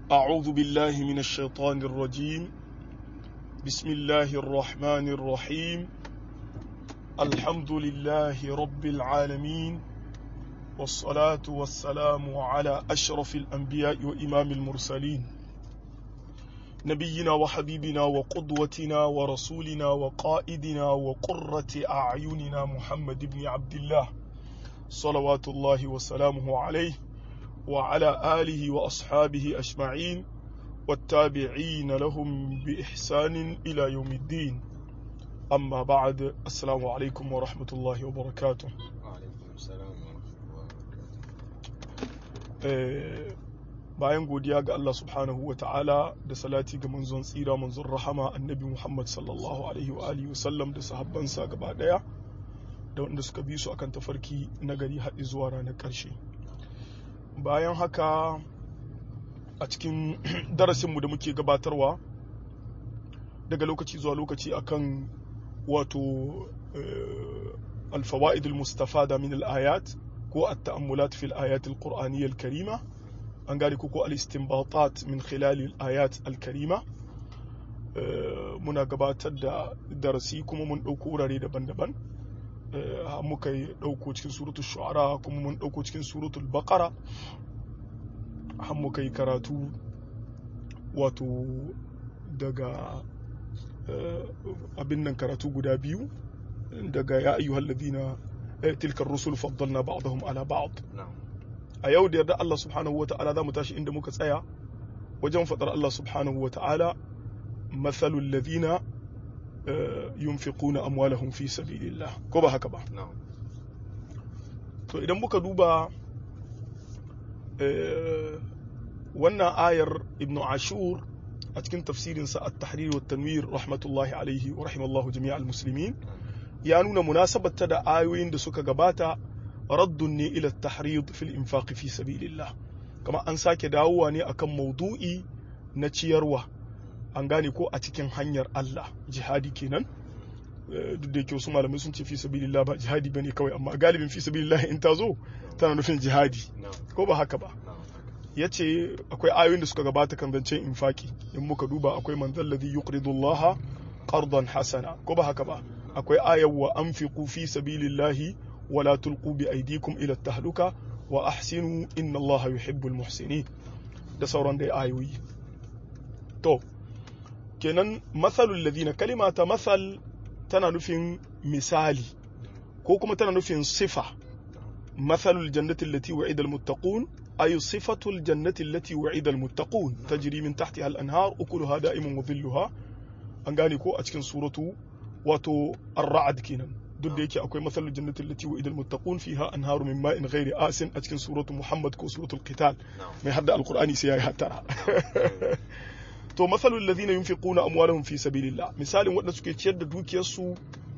أعوذ بالله من الشيطان الرجيم بسم الله الرحمن الرحيم الحمد لله رب العالمين والصلاة والسلام على أشرف الأنبياء وإمام المرسلين نبينا وحبيبنا وقدوتنا ورسولنا وقائدنا وقرة أعيننا محمد بن عبد الله صلوات الله وسلامه عليه وعلى آله وأصحابه أجمعين والتابعين لهم بإحسان إلى يوم الدين أما بعد السلام عليكم ورحمة الله وبركاته وعليكم السلام ورحمة الله وبركاته Eh, bayan godiya ga Allah subhanahu wa ta'ala da salati ga manzon tsira manzon rahama annabi Muhammad sallallahu alaihi wa alihi wasallam da sahabbansa gaba daya da wanda suka bi su akan tafarki na gari haɗi zuwa ranar ƙarshe bayan haka a cikin darasinmu da muke gabatarwa daga lokaci zuwa lokaci akan wato eh, alfawa'id al-mustafada min al-ayat ko at-ta'ammulat fil ayat al-qur'aniyya al-karima an gane ko ko al-istinbatat min khilal al-ayat al-karima Eh, muna gabatar da darasi kuma mun ɗauko wurare daban-daban Eh, har muka yi ɗauko cikin suratul shu'ara kuma mun ɗauko cikin suratul baqara har muka yi karatu wato daga eh, abin nan karatu guda biyu daga ya ayyuhal ladina eh, tilkar rusul faddalna ba'dahum ala ba'd نعم a yau da yarda Allah subhanahu wa ta'ala za mu tashi inda muka tsaya wajen faɗar Allah subhanahu wa ta'ala mathalul ladina eh, yunfiquna amwalahum fi sabilillah ko ba haka ba نعم to idan muka duba eh, wannan ayar ibn ashur a cikin tafsirinsa at-tahrir wa tanwir rahmatullahi alaihi wa rahimallahu jami'al muslimin ya nuna munasabarta da ayoyin da suka gabata raddun ne ila tahrid fil infaq fi sabilillah kama an sake dawowa ne akan maudu'i na ciyarwa an gane ko a cikin hanyar Allah jihadi kenan Eh, duk da yake wasu malamai sun ce fi sabilillah ba jihadi bane kawai amma galibin fi sabilillah in ta zo tana nufin jihadi نعم ko ba haka ba نعم ya ce akwai ayoyin da suka gabata kan zancen infaki in muka duba akwai man zalladhi yuqridu Allah qardan hasana ko ba haka ba akwai ayar wa anfiqu fi sabilillahi wa la tulqu bi aydikum ila tahluka wa ahsinu inna Allah yuhibbul muhsinin da sauran dai ayoyi to kenan mathalul ladina kalimata mathal tana nufin misali ko kuma tana nufin sifa مثل الجنة التي وعد المتقون أي صفة الجنة التي وعد المتقون تجري من تحتها الأنهار أكلها دائم وظلها an gane ko a cikin suratu wato ar-ra'd kenan duk da yake akwai masalul jannati allati wa idal muttaqun fiha anharu min ma'in ghairi asin a cikin suratu muhammad ko suratul qital نعم mai hadda alqur'ani sai yayi hattara to masalul ladina yunfiquna amwalahum fi sabilillah misalin wanda suke ciyar da dukiyarsu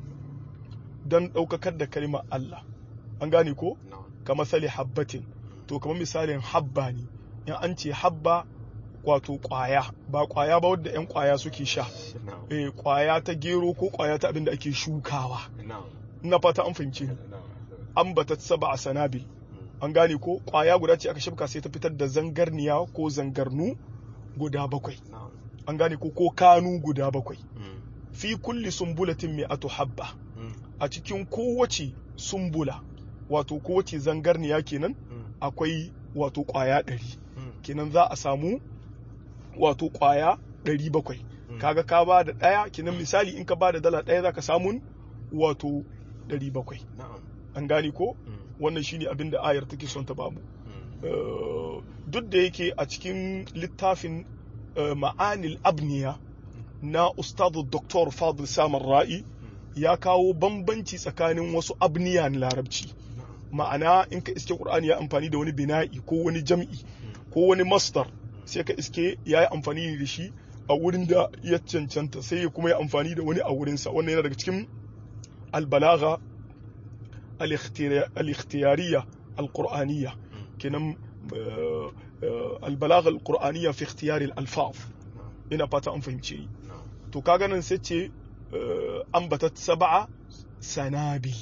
dan daukakar da kalimar Allah an gane ko نعم ka masali habbatin to kamar misalin habba ne in an ce habba wato kwaya ba kwaya ba wadda 'yan kwaya suke sha نعم eh kwaya ta gero ko kwaya ta abin da ake shukawa نعم ina fata an fahimce ni نعم an bata saba a sanabil an gane ko kwaya guda ce aka shafka sai ta fitar da zangarniya ko zangarnu guda bakwai نعم an gane ko ko kanu guda bakwai fi kulli sumbulatin mi'atu habba a cikin kowace sumbula wato kowace zangarniya kenan akwai wato kwaya ɗari kenan za a samu wato kwaya ɗari bakwai kaga ka ba da ɗaya kenan misali in ka ba da dala ɗaya za ka samun wato ɗari bakwai نعم an gane ko wannan shine abin da ayar take son ta bamu Eh, duk da yake a cikin littafin eh, ma'anil abniya na ustadu Dr. Fadil Samar Ra'i ya kawo bambanci tsakanin wasu abniya na larabci ma'ana in ka iske Qur'ani ya amfani da wani bina'i ko wani jam'i ko wani masdar sai ka iske ya yi amfani da shi a wurin da ya cancanta sai ya kuma ya amfani da wani a wurinsa wannan yana daga cikin albalaga al-ikhtiyariya al-qur'aniyya kenan eh, eh, albalaga al-qur'aniyya fi ikhtiyari al-alfaz ina fata an fahimce ni to kaga nan sai ce eh, ambatat sab'a sanabi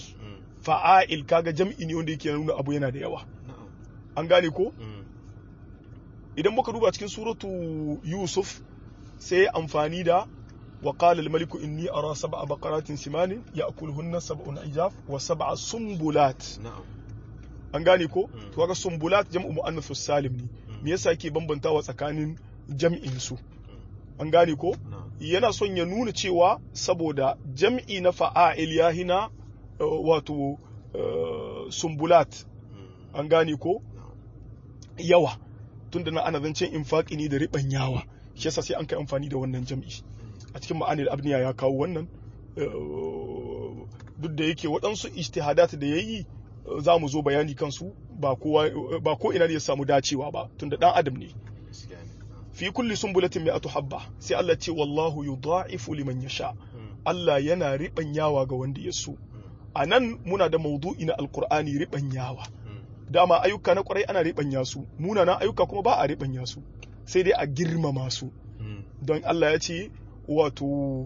fa'ail kaga jam'i ne wanda yake nuna abu yana da yawa an gane ko idan muka duba cikin suratu yusuf sai amfani da wa qala al-maliku inni ara sab'a baqaratin simanin ya'kuluhunna sab'un ijaf wa sab'a sumbulat na'am an gane ko Mm. to kaga sumbulat jam'u muannathus salim ne me yasa yake bambantawa tsakanin jam'in su an gane ko na'am yana son ya nuna cewa saboda jam'i na fa'a'il ya hina uh, wato uh, sumbulat Mm. an gane ko na'am yawa tunda na ana zancen infaqi ne da riban yawa shi yasa sai an kai amfani da wannan jam'i a cikin ma'anil abniya ya kawo wannan uh, duk da yake waɗansu ijtihadat da yayi uh, za mu zo bayani kansu ba kowa ba ko ina ne ya samu dacewa ba tunda dan adam ne gaskiya ne na'am fi kulli sumbulatin mi'atu habba sai Allah ce wallahu yudha'ifu liman yasha Mm. Allah yana ribanyawa ga wanda ya so Mm. a nan muna da maudu'i na alkur'ani ribanyawa Mm. dama ayyuka na kwarai ana ribanya su munanan ayyuka kuma ba a ribanya su sai dai a girmama su Mm. don Allah ya ce wato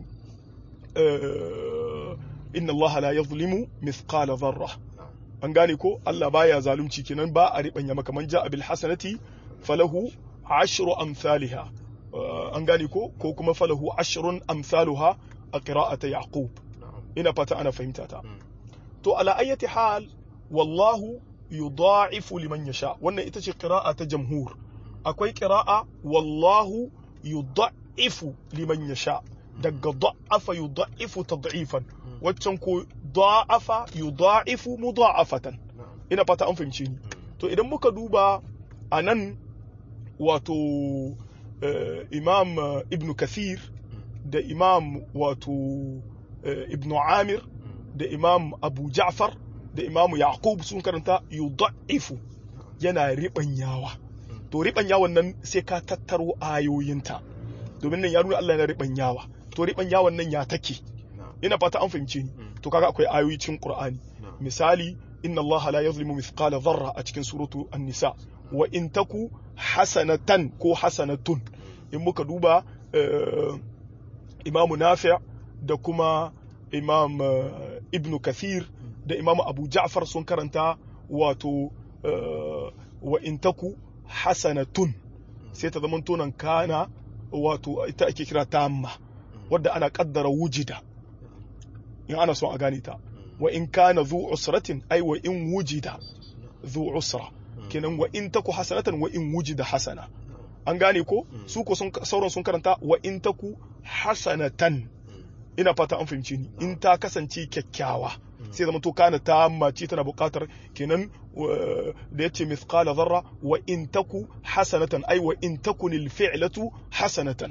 eh, inna Allah la yazlimu mithqala dharra na'am an gane ko Allah baya zalunci kenan ba a ribanya maka man ja'a bil hasanati falahu ashru amsalha Eh, an gane ko ko kuma falahu ashrun amsaluha a qira'ati yaqub na'am ina fata ana fahimta ta Mm. to ala ayyati hal wallahu yudha'ifu liman yasha wannan ita ce qira'a ta jamhur akwai qira'a wallahu yudha'ifu liman yasha daga da'afa yudha'ifu tad'ifan waccan ko da'afa yudha'ifu mudha'afatan na'am ina fata an fahimce ni Mm. to idan muka duba a nan wato eh, imam eh, ibn kathir da imam wato eh, ibn amir Mm. da imam abu ja'far da imam yaqub sun karanta yudha'ifu yana ribanyawa Mm. to ribanyawan nan sai ka tattaro ayoyinta domin nan ya nuna Allah yana ribanyawa to ribanyawan nan ya take na'am ina fata an fahimce ni Mm. to kaga akwai ayoyi cikin qur'ani na'am misali inna Allah la yazlimu mithqala dharra a cikin suratu an-nisa wa in taku hasanatan ko hasanatun in muka duba eh, imamu nafi' da kuma imam eh, ibn kathir da imam abu ja'far sun karanta wato eh, wa in taku hasanatun sai ta zama tonan kana wato ita ake kira tamma wadda ana kaddara wujida in ana son a gane ta wa in kana zu usratin ai wa in wujida zu usra kenan wa in taku hasanatan wa in wujida hasana an gane ko Mm. su ko sun sauran sun karanta wa in taku hasanatan ina fata an fahimci ni in ta kasance kyakkyawa sai zama to kana ta mace tana buƙatar kenan wa- da yace mithqala dharra wa in taku hasanatan ai wa in takunil fi'latu hasanatan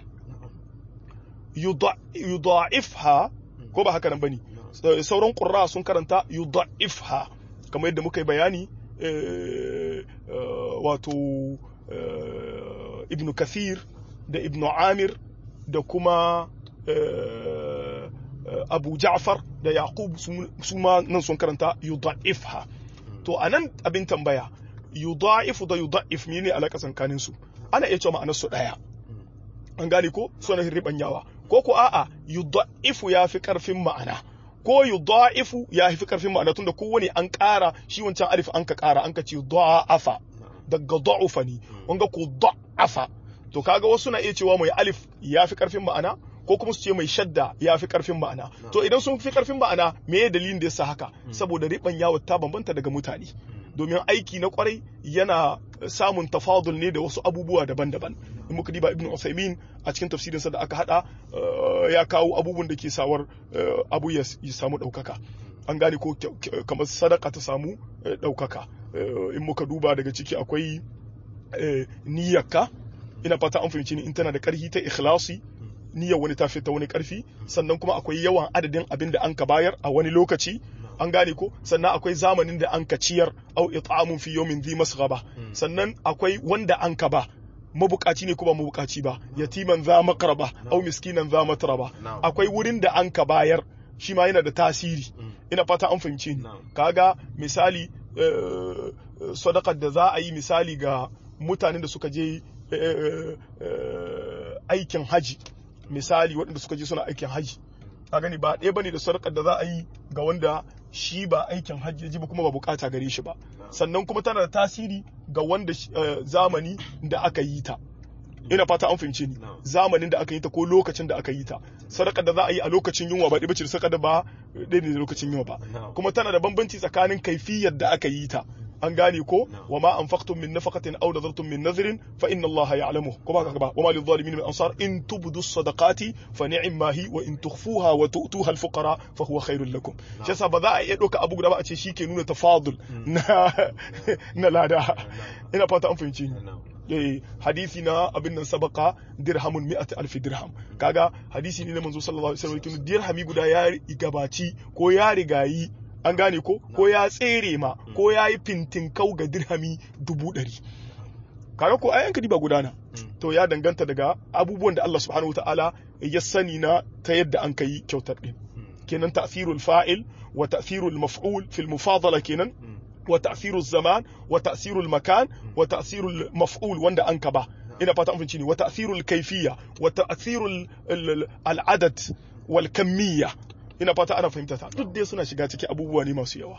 yuda- yudha'ifha ko ba haka nan bane sauran ƙurra sun karanta yudha'ifha kamar yadda muka yi bayani eh, eh, wato eh, ibn kathir da ibn amir da kuma eh, eh, abu ja'far da yaqub su- su ma nan sun karanta yudha'ifha to anan abin tambaya yudha'ifu da yudha'if ne alaƙa tsakanin su ana iya cewa ma'anar su ɗaya an gane ko suna ribanyawa ko ko a'a yudha'ifu ya fi karfin ma'ana ko yudha'ifu ya fi karfin ma'ana tunda kowane an ƙara shi wancan alif an ka ƙara an ka ce da'afa daga da'ufa ne wanga ko da'afa to kaga wasu na iya cewa mai alif ya fi karfin ma'ana ko kuma su ce mai shadda ya fi karfin ma'ana to idan sun fi karfin ma'ana me ya dalilin da yasa haka saboda ribanyawa ta bambanta daga mutane domin aiki na kwarai yana samun tafadul ne da wasu abubuwa daban-daban in muka diba ibn Usaimin a cikin tafsirinsa da aka hada eh, ya kawo abubuwan da ke sawar eh, abu ya ya samu ɗaukaka an gane ko kyau- kyau- kamar sadaka ta samu eh, ɗaukaka Eh, in muka duba daga ciki akwai eh, niyyarka ina fata an fahimci ni in tana da ƙarfi ta ikhlasi niyyar wani ta ta wani ƙarfi sannan kuma akwai yawan adadin abin da an ka bayar a wani lokaci an gane ko sannan akwai zamanin da an ka ciyar au it'amun fi yawmin dhi masghaba sannan akwai wanda an ka ba mabukaci ne ko ba mabukaci ba yatiman za maqraba au miskinan za matraba Na'am. akwai wurin da an ka bayar shi ma yana da tasiri ina fata an fahimce ni Na'am. kaga misali eh, sadakar da za a yi misali ga mutanen da suka je eh, eh, aikin haji misali waɗanda suka je suna aikin haji a gani ba ɗaya bane da sadakar da za a yi ga wanda shi ba aikin hajji ji ba kuma ba bukata gare shi ba sannan kuma tana da tasiri ga wanda zamani da aka yi ta ina fata an fahimce ni zamanin da aka yi ta ko lokacin da aka yi ta sadaka da za a yi a lokacin yunwa ba ɗiba ce sadaka da ba ɗaya ne da lokacin yunwa ba kuma tana da bambanci tsakanin kaifiyar da aka yi ta an gane ko wa ma anfaqtum min nafaqatin aw nadartum min nadhrin fa inna Allah ya'lamu ko ba ka ba wa ma lil zalimin min ansar in tubdu sadaqati fa ni'ma hi wa in tukhfuha wa tu'tuha al fuqara fa huwa khairul lakum shi yasa ba za a iya doka abu guda ba a ce shike nuna tafadul na na lada ina fata an fahimci ni eh hadisi na abin nan sabaka dirhamun mi'at alf dirham kaga hadisi ne na manzo sallallahu alaihi wasallam dirhami guda ya gabaci ko ya rigayi an gane ko ko ya tsere ma ko ya yi fintin kau ga dirhami dubu ɗari kaga ko ayanka ba gudana to ya danganta daga abubuwan da Allah subhanahu wa ta'ala ya sani na ta yadda an kai kyautar din kenan ta'thirul fa'il wa ta'thirul maf'ul fil mufadala kenan wa ta'thirul zaman wa ta'thirul makan wa ta'thirul maf'ul wanda an ka ba ina fata an fahimci ne wa ta'thirul kayfiyya wa ta'thirul al'adad wal kamiyya ina fata ana fahimta ta duk dai suna shiga cikin abubuwa ne masu yawa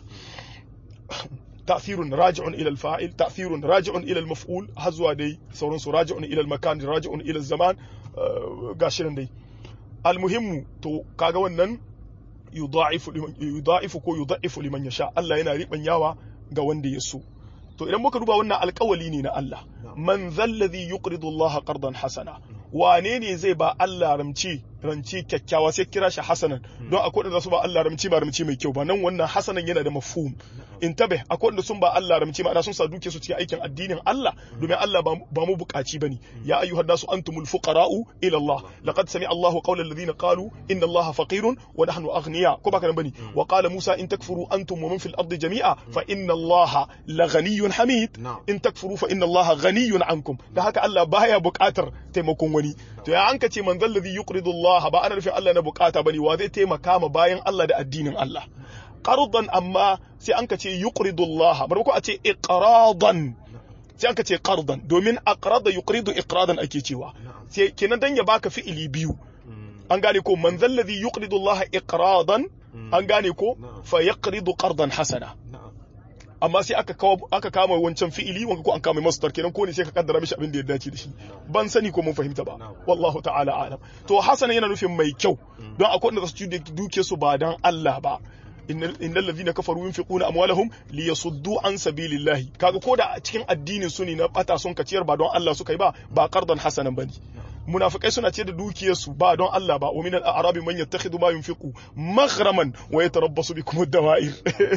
ta'thirun raji'un ila al-fa'il ta'thirun raji'un ila al-maf'ul har zuwa dai sauran su raji'un ila al-makan raji'un ila al-zaman gashi nan dai al-muhimmu to kaga wannan yudha'ifu yudha'ifu ko yudha'ifu liman yasha Allah yana ribanyawa ga wanda ya so to idan muka duba wannan alƙawali ne na Allah man zalladhi yuqridu Allah qardan hasana wane ne zai ba Allah ramci ranci kyakkyawa sai kira shi hasanan don akwai da su ba Allah ramci ba ramci mai kyau ba nan wannan hasanan yana da mafhum intabe akwai da sun ba Allah ramci ma'ana sun sa duke su cikin aikin addinin Allah domin Allah ba mu bukaci bane ya ayyuhan nasu antumul fuqara'u ila Allah laqad sami'a Allahu qawla alladhina qalu inna Allaha faqirun wa nahnu aghniya ko baka nan bane wa qala Musa in takfuru antum wa man fil ardi jami'a fa inna Allaha laghaniyyun hamid in takfuru fa inna Allaha ghaniyyun ankum da haka Allah baya bukatar taimakon wani to ya an ka ce man zalladhi yuqridu Allah ba ana nufin Allah na bukata bane wa zai taimaka ma bayan Allah da addinin Allah qardan amma sai an ka ce yuqridu Allah bar ko a ce iqradan sai an ka ce qardan domin aqrada yuqridu iqradan ake cewa sai kenan dan ya baka fi'ili biyu an gane ko man zalladhi yuqridu Allah iqradan an gane ko fa yaqridu qardan hasana amma sai aka kawo aka kama wancan fi'ili wanka ko an kama masdar kenan ko ne sai ka kaddara mishi abin da ya dace da shi ban sani ko mun fahimta ba wallahu ta'ala alam to hasana yana nufin mai kyau don akwai wanda su duke su ba dan Allah ba innal ladhina kafaru yunfiquna amwalahum liyasuddu an sabilillahi kaga ko da cikin addinin su ne na bata sun kaciyar ba don Allah suka yi ba ba qardan hasanan bane munafikai suna ce da dukiyarsu ba don Allah ba wa min al-a'rabi man yattakhidhu ma yunfiqu maghraman wa yatarabbasu bikum ad-dawa'ir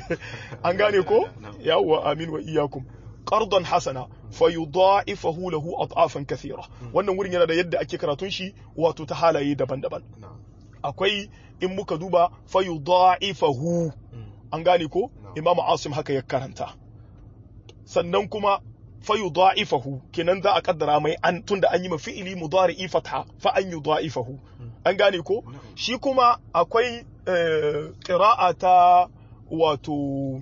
an gane ko yawwa amin wa iyyakum qardan hasana fayudha'ifahu lahu ad'afan kathira wannan wurin yana da yadda ake karatun shi wato ta halaye daban-daban akwai in muka duba fayudha'ifahu an gane ko imamu asim haka ya karanta sannan kuma fayudha'ifahu kenan za a kaddara mai an tunda an yi ma fi'ili mudari'i fatha fa an yudha'ifahu an gane ko shi kuma akwai qira'a ta wato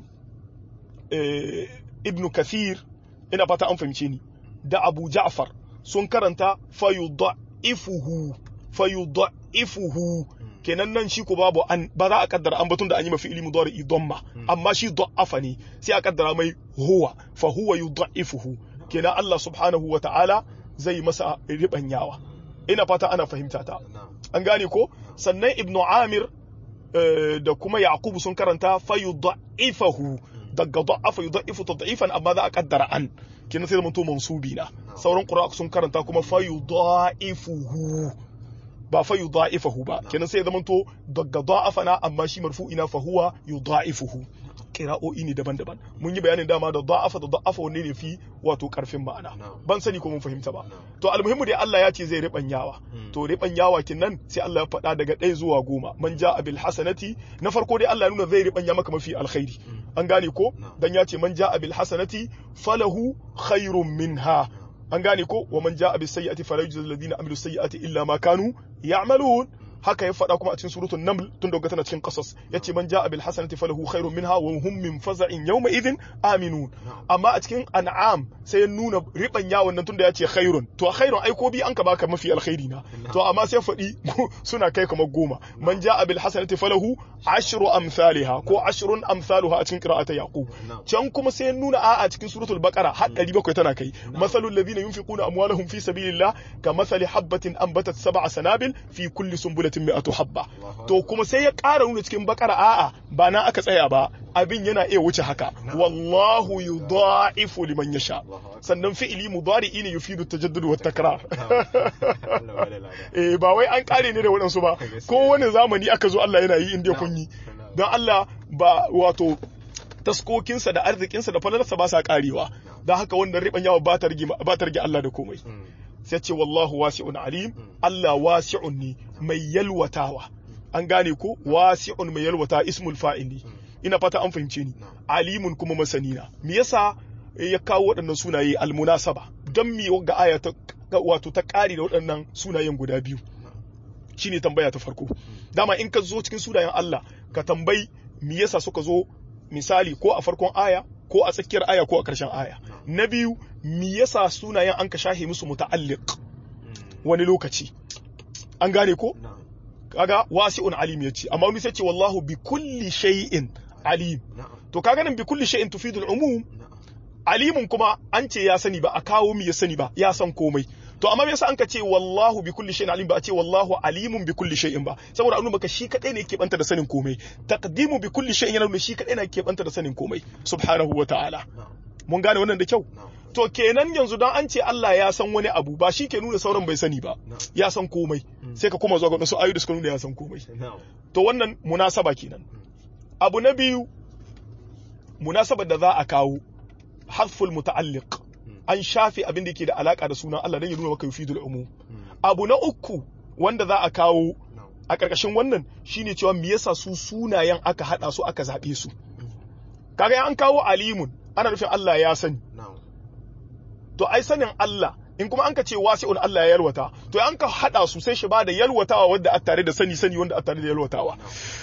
ibn kathir ina fata an fahimce ni da abu ja'far sun karanta fayudha'ifuhu fayudha'ifuhu kenan nan shi ko babu an ba za a kaddara an batun da an yi mafi ilmi dawar idamma amma shi da'afa ne sai a kaddara mai huwa fa huwa yudha'ifuhu kenan Allah subhanahu wa ta'ala zai masa ribanyawa ina fata ana fahimta ta an gane ko sannan ibnu amir da kuma yaqub sun karanta fa yudha'ifahu daga da'afa yudha'ifu tad'ifan amma za a kaddara an kenan sai zamanto mansubi na sauran qur'a sun karanta kuma fa yudha'ifuhu ba fa yudha'ifahu ba kenan sai zaman to daga da'afana amma shi marfu'ina fa huwa yudha'ifuhu qira'o'i ne daban-daban mun yi bayanin dama da da'afa da da'afa wanne ne fi wato karfin ma'ana ban sani ko mun fahimta ba to almuhimmu dai Allah ya ce zai ribanyawa to ribanyawa kinnan sai Allah ya faɗa daga ɗaya zuwa goma man ja'a bil hasanati na farko dai Allah ya nuna zai ribanya maka mafi alkhairi an gane ko dan ya ce man ja'a bil hasanati falahu khairun minha an gane ko wa man ja'a bis sayyi'ati fala yujzal ladina amilu sayyi'ati illa ma kanu ya'malun haka ya faɗa kuma a cikin suratul naml tun da tana cikin qasas yace man ja'a bil hasanati falahu khairun minha wa hum min faza'in yawma idhin aminun amma a cikin an'am sai ya nuna riban yawon nan tunda yace khairun to khairun ai ko bi an ka baka mafi alkhairi na to amma sai faɗi suna kai kamar goma man ja'a bil hasanati falahu ashru amsalha ko ashrun amsaluha a cikin qira'ata yaqub can kuma sai ya nuna a'a cikin suratul baqara har 700 tana kai masalul ladina yunfiquna amwalahum fi sabilillah ka masali habbatin anbatat sab'a sanabil fi kulli sumbulatin mi'atu habba to kuma sai ya ƙara nuna cikin bakara a'a ba na aka tsaya ba abin yana iya wuce haka wallahu yudha'ifu liman yasha sannan fi'ili mudari'i ne yufidu tajaddud wa takrar eh ba wai an kare ne da waɗansu ba ko wani zamani aka zo Allah yana yi inda kun yi don Allah ba wato taskokinsa da arzikinsa da falalarsa ba sa karewa don haka wannan riban yawa ba ta rage Allah da komai sai ce wallahu wasi'un alim Allah wasi'un ne mai yalwatawa an gane ko wasi'un mai yalwata ismul fa'il ne ina fata an fahimce ni alimun kuma masani na me yasa ya kawo waɗannan sunaye almunasaba don me ga aya ta wato ta ƙari da waɗannan sunayen guda biyu shine tambaya ta farko dama in ka zo cikin sunayen Allah ka tambayi me yasa suka zo misali ko a farkon aya ko a tsakiyar aya ko a ƙarshen aya na biyu me yasa sunayen an ka shahe musu muta'alliq wani lokaci an gane ko kaga wasi'un alim yace amma wani sai ce wallahu bi kulli shay'in alim to kaga nan bi kulli shay'in tufidu al-umum alimun kuma an ce ya sani ba a kawo mi ya sani ba ya san komai to amma me yasa an ka ce wallahu bi kulli shay'in alim ba a ce wallahu alimun bi kulli shay'in ba saboda annu baka shi kadai ne yake banta da sanin komai taqdimu bi kulli shay'in yana nuna shi kadai ne yake banta da sanin komai subhanahu wa ta'ala mun gane wannan da kyau to kenan yanzu dan an ce Allah ya san wani abu ba shi ke nuna sauran bai sani ba ya san komai sai ka koma zuwa ga wasu ayoyi da suka nuna ya san komai to wannan munasaba kenan abu na biyu munasabar da za a kawo hasful muta'alliq an shafe abin da yake da alaka da sunan Allah dan ya nuna maka yufidul umum abu na uku wanda za a kawo a ƙarƙashin wannan shine cewa me yasa su sunayen aka hada su aka zabe su kaga an kawo alimun ana nufin Allah ya sani to ai sanin Allah in kuma an ka ce wasi'un Allah ya yalwata to an ka hada su sai shi ba da yalwatawa wanda a tare da sani sani wanda a tare da yalwatawa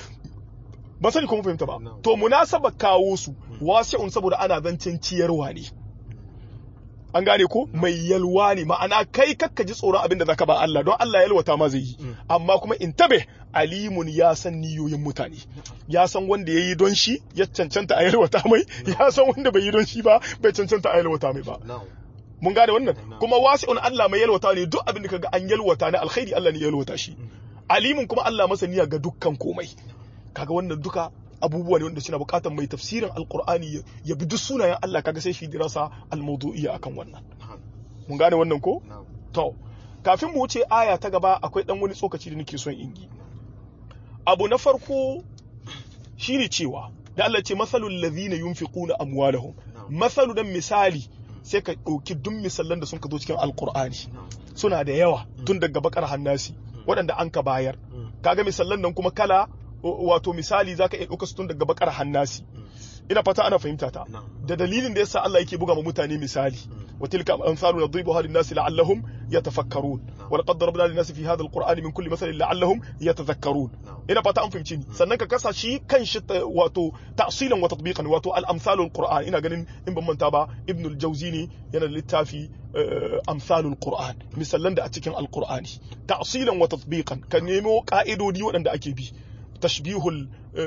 ba sani kuma fahimta ba to munasaba kawo su wasi'un saboda ana zancen ciyarwa ne an gane ko mai yalwa ne ma'ana kai kakka ji tsoron abin da zaka ba Allah don Allah ya yalwata ma zai yi amma kuma in tabe alimun ya san niyoyin mutane ya san wanda ya yi don shi ya cancanta a yalwata mai ya san wanda bai yi don shi ba bai cancanta a yalwata mai ba mun gane wannan kuma wasi'un Allah mai yalwata ne duk abin da kaga an yalwata na alkhairi Allah ne ya yalwata shi alimun kuma Allah masaniya ga dukkan komai kaga wannan duka abubuwa ne wanda suna bukatar mai tafsirin alkur'ani ya bi duk sunayen Allah kaga sai shi dirasa almawdu'iyya akan wannan mun gane wannan ko to kafin mu wuce aya ta gaba akwai dan wani tsokaci da nake son in yi abu na farko shine cewa da Allah ce masalul ladhina yunfiquna amwalahum masalu dan misali sai ka ɗauki duk misalan da sun ka zo cikin alkur'ani suna da yawa tun daga bakar hannasi waɗanda an ka bayar kaga misalan nan kuma kala wato misali zaka iya ɗauka su tun daga bakar hannasi ina fata ana fahimta ta da dalilin da yasa Allah yake buga ma mutane misali wa tilka amsalu nadribuha lin-nas la'allahum yatafakkarun wa laqad darabna lin-nas fi hadha al-qur'ani min kulli mathalin la'allahum yatadhakkarun ina fata an fahimci ni sannan ka kasa shi kan shi wato ta'silan wa tatbiqan wato al-amsalul qur'an ina ganin in ban manta ba ibn al-jawzi ne yana da littafi amsalul qur'an misallan da a cikin al-qur'ani ta'silan wa tatbiqan ka nemo ka'idodi waɗanda ake bi tashbihul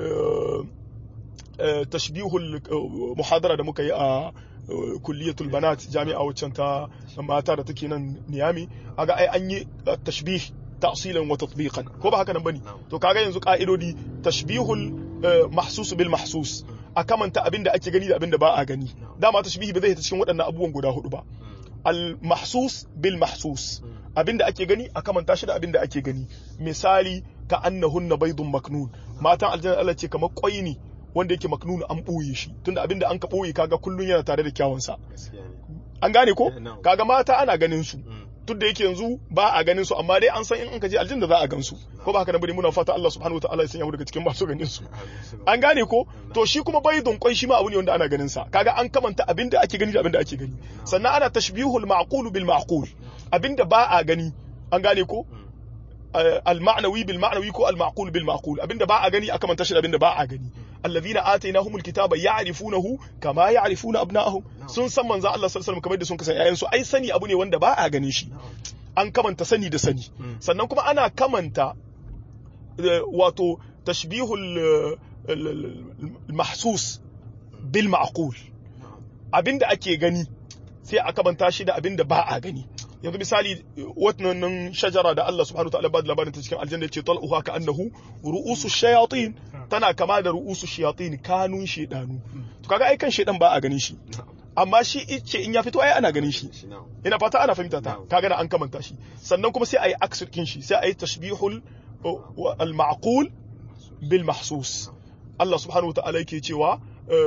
tashbihul muhadara da muka yi a kulliyatul banat jami'a waccan ta mata da take nan niyami aga ai an yi tashbih ta'silan wa tatbiqan ko ba haka nan bane to kaga yanzu ka'idodi tashbihul mahsus bil mahsus a kamanta abinda ake gani da abinda ba a gani dama tashbihi ba zai ta cikin waɗannan abubuwan guda hudu ba al mahsus bil mahsus abinda ake gani a kamanta shi da abinda ake gani misali ka annahunna baydun maknun matan aljanna Allah ce kamar kwai ne wanda yake maknun an boye shi tunda abinda an ka boye kaga kullun yana tare da kyawun sa an gane ko kaga mata ana ganin su duk da yake yanzu ba a ganin su amma dai an san in an ka je aljanna za a gan su ko ba haka nan bane muna fata Allah subhanahu wataala ya sanya mu daga cikin masu ganin su an gane ko to shi kuma baydun kwai shi ma abu ne wanda ana ganin sa kaga an kamanta abinda ake gani da abinda ake gani sannan ana tashbihul ma'qul bil ma'qul abinda ba a gani an gane ko al-ma'nawi bil ma'nawi ko al-ma'qul bil ma'qul abinda ba a gani aka manta shi da abinda ba a gani alladhina atainahumul kitaba ya'rifunahu kama ya'rifuna abna'ahum sun san manzo Allah sallallahu alaihi wasallam kamar da sun kasan yayan su ai sani abu ne wanda ba a ganin shi an kamanta sani da sani sannan kuma ana kamanta wato tashbihul mahsus bil ma'qul abinda ake gani sai a kamanta shi da abinda ba a gani yanzu misali wannan shajara da Allah subhanahu ta'ala ba da labarin ta cikin aljanna ce tal'uha ka annahu ru'usu shayatin tana kama da ru'usu shayatin kanun shedanu to kaga ai kan shedan ba a ganin shi amma shi ice in ya fito ai ana ganin shi ina fata ana fahimta ta kaga na an kamanta shi sannan kuma sai ayi aksirkin shi sai ayi tashbihul al-ma'qul bil mahsus Allah subhanahu ta'ala yake cewa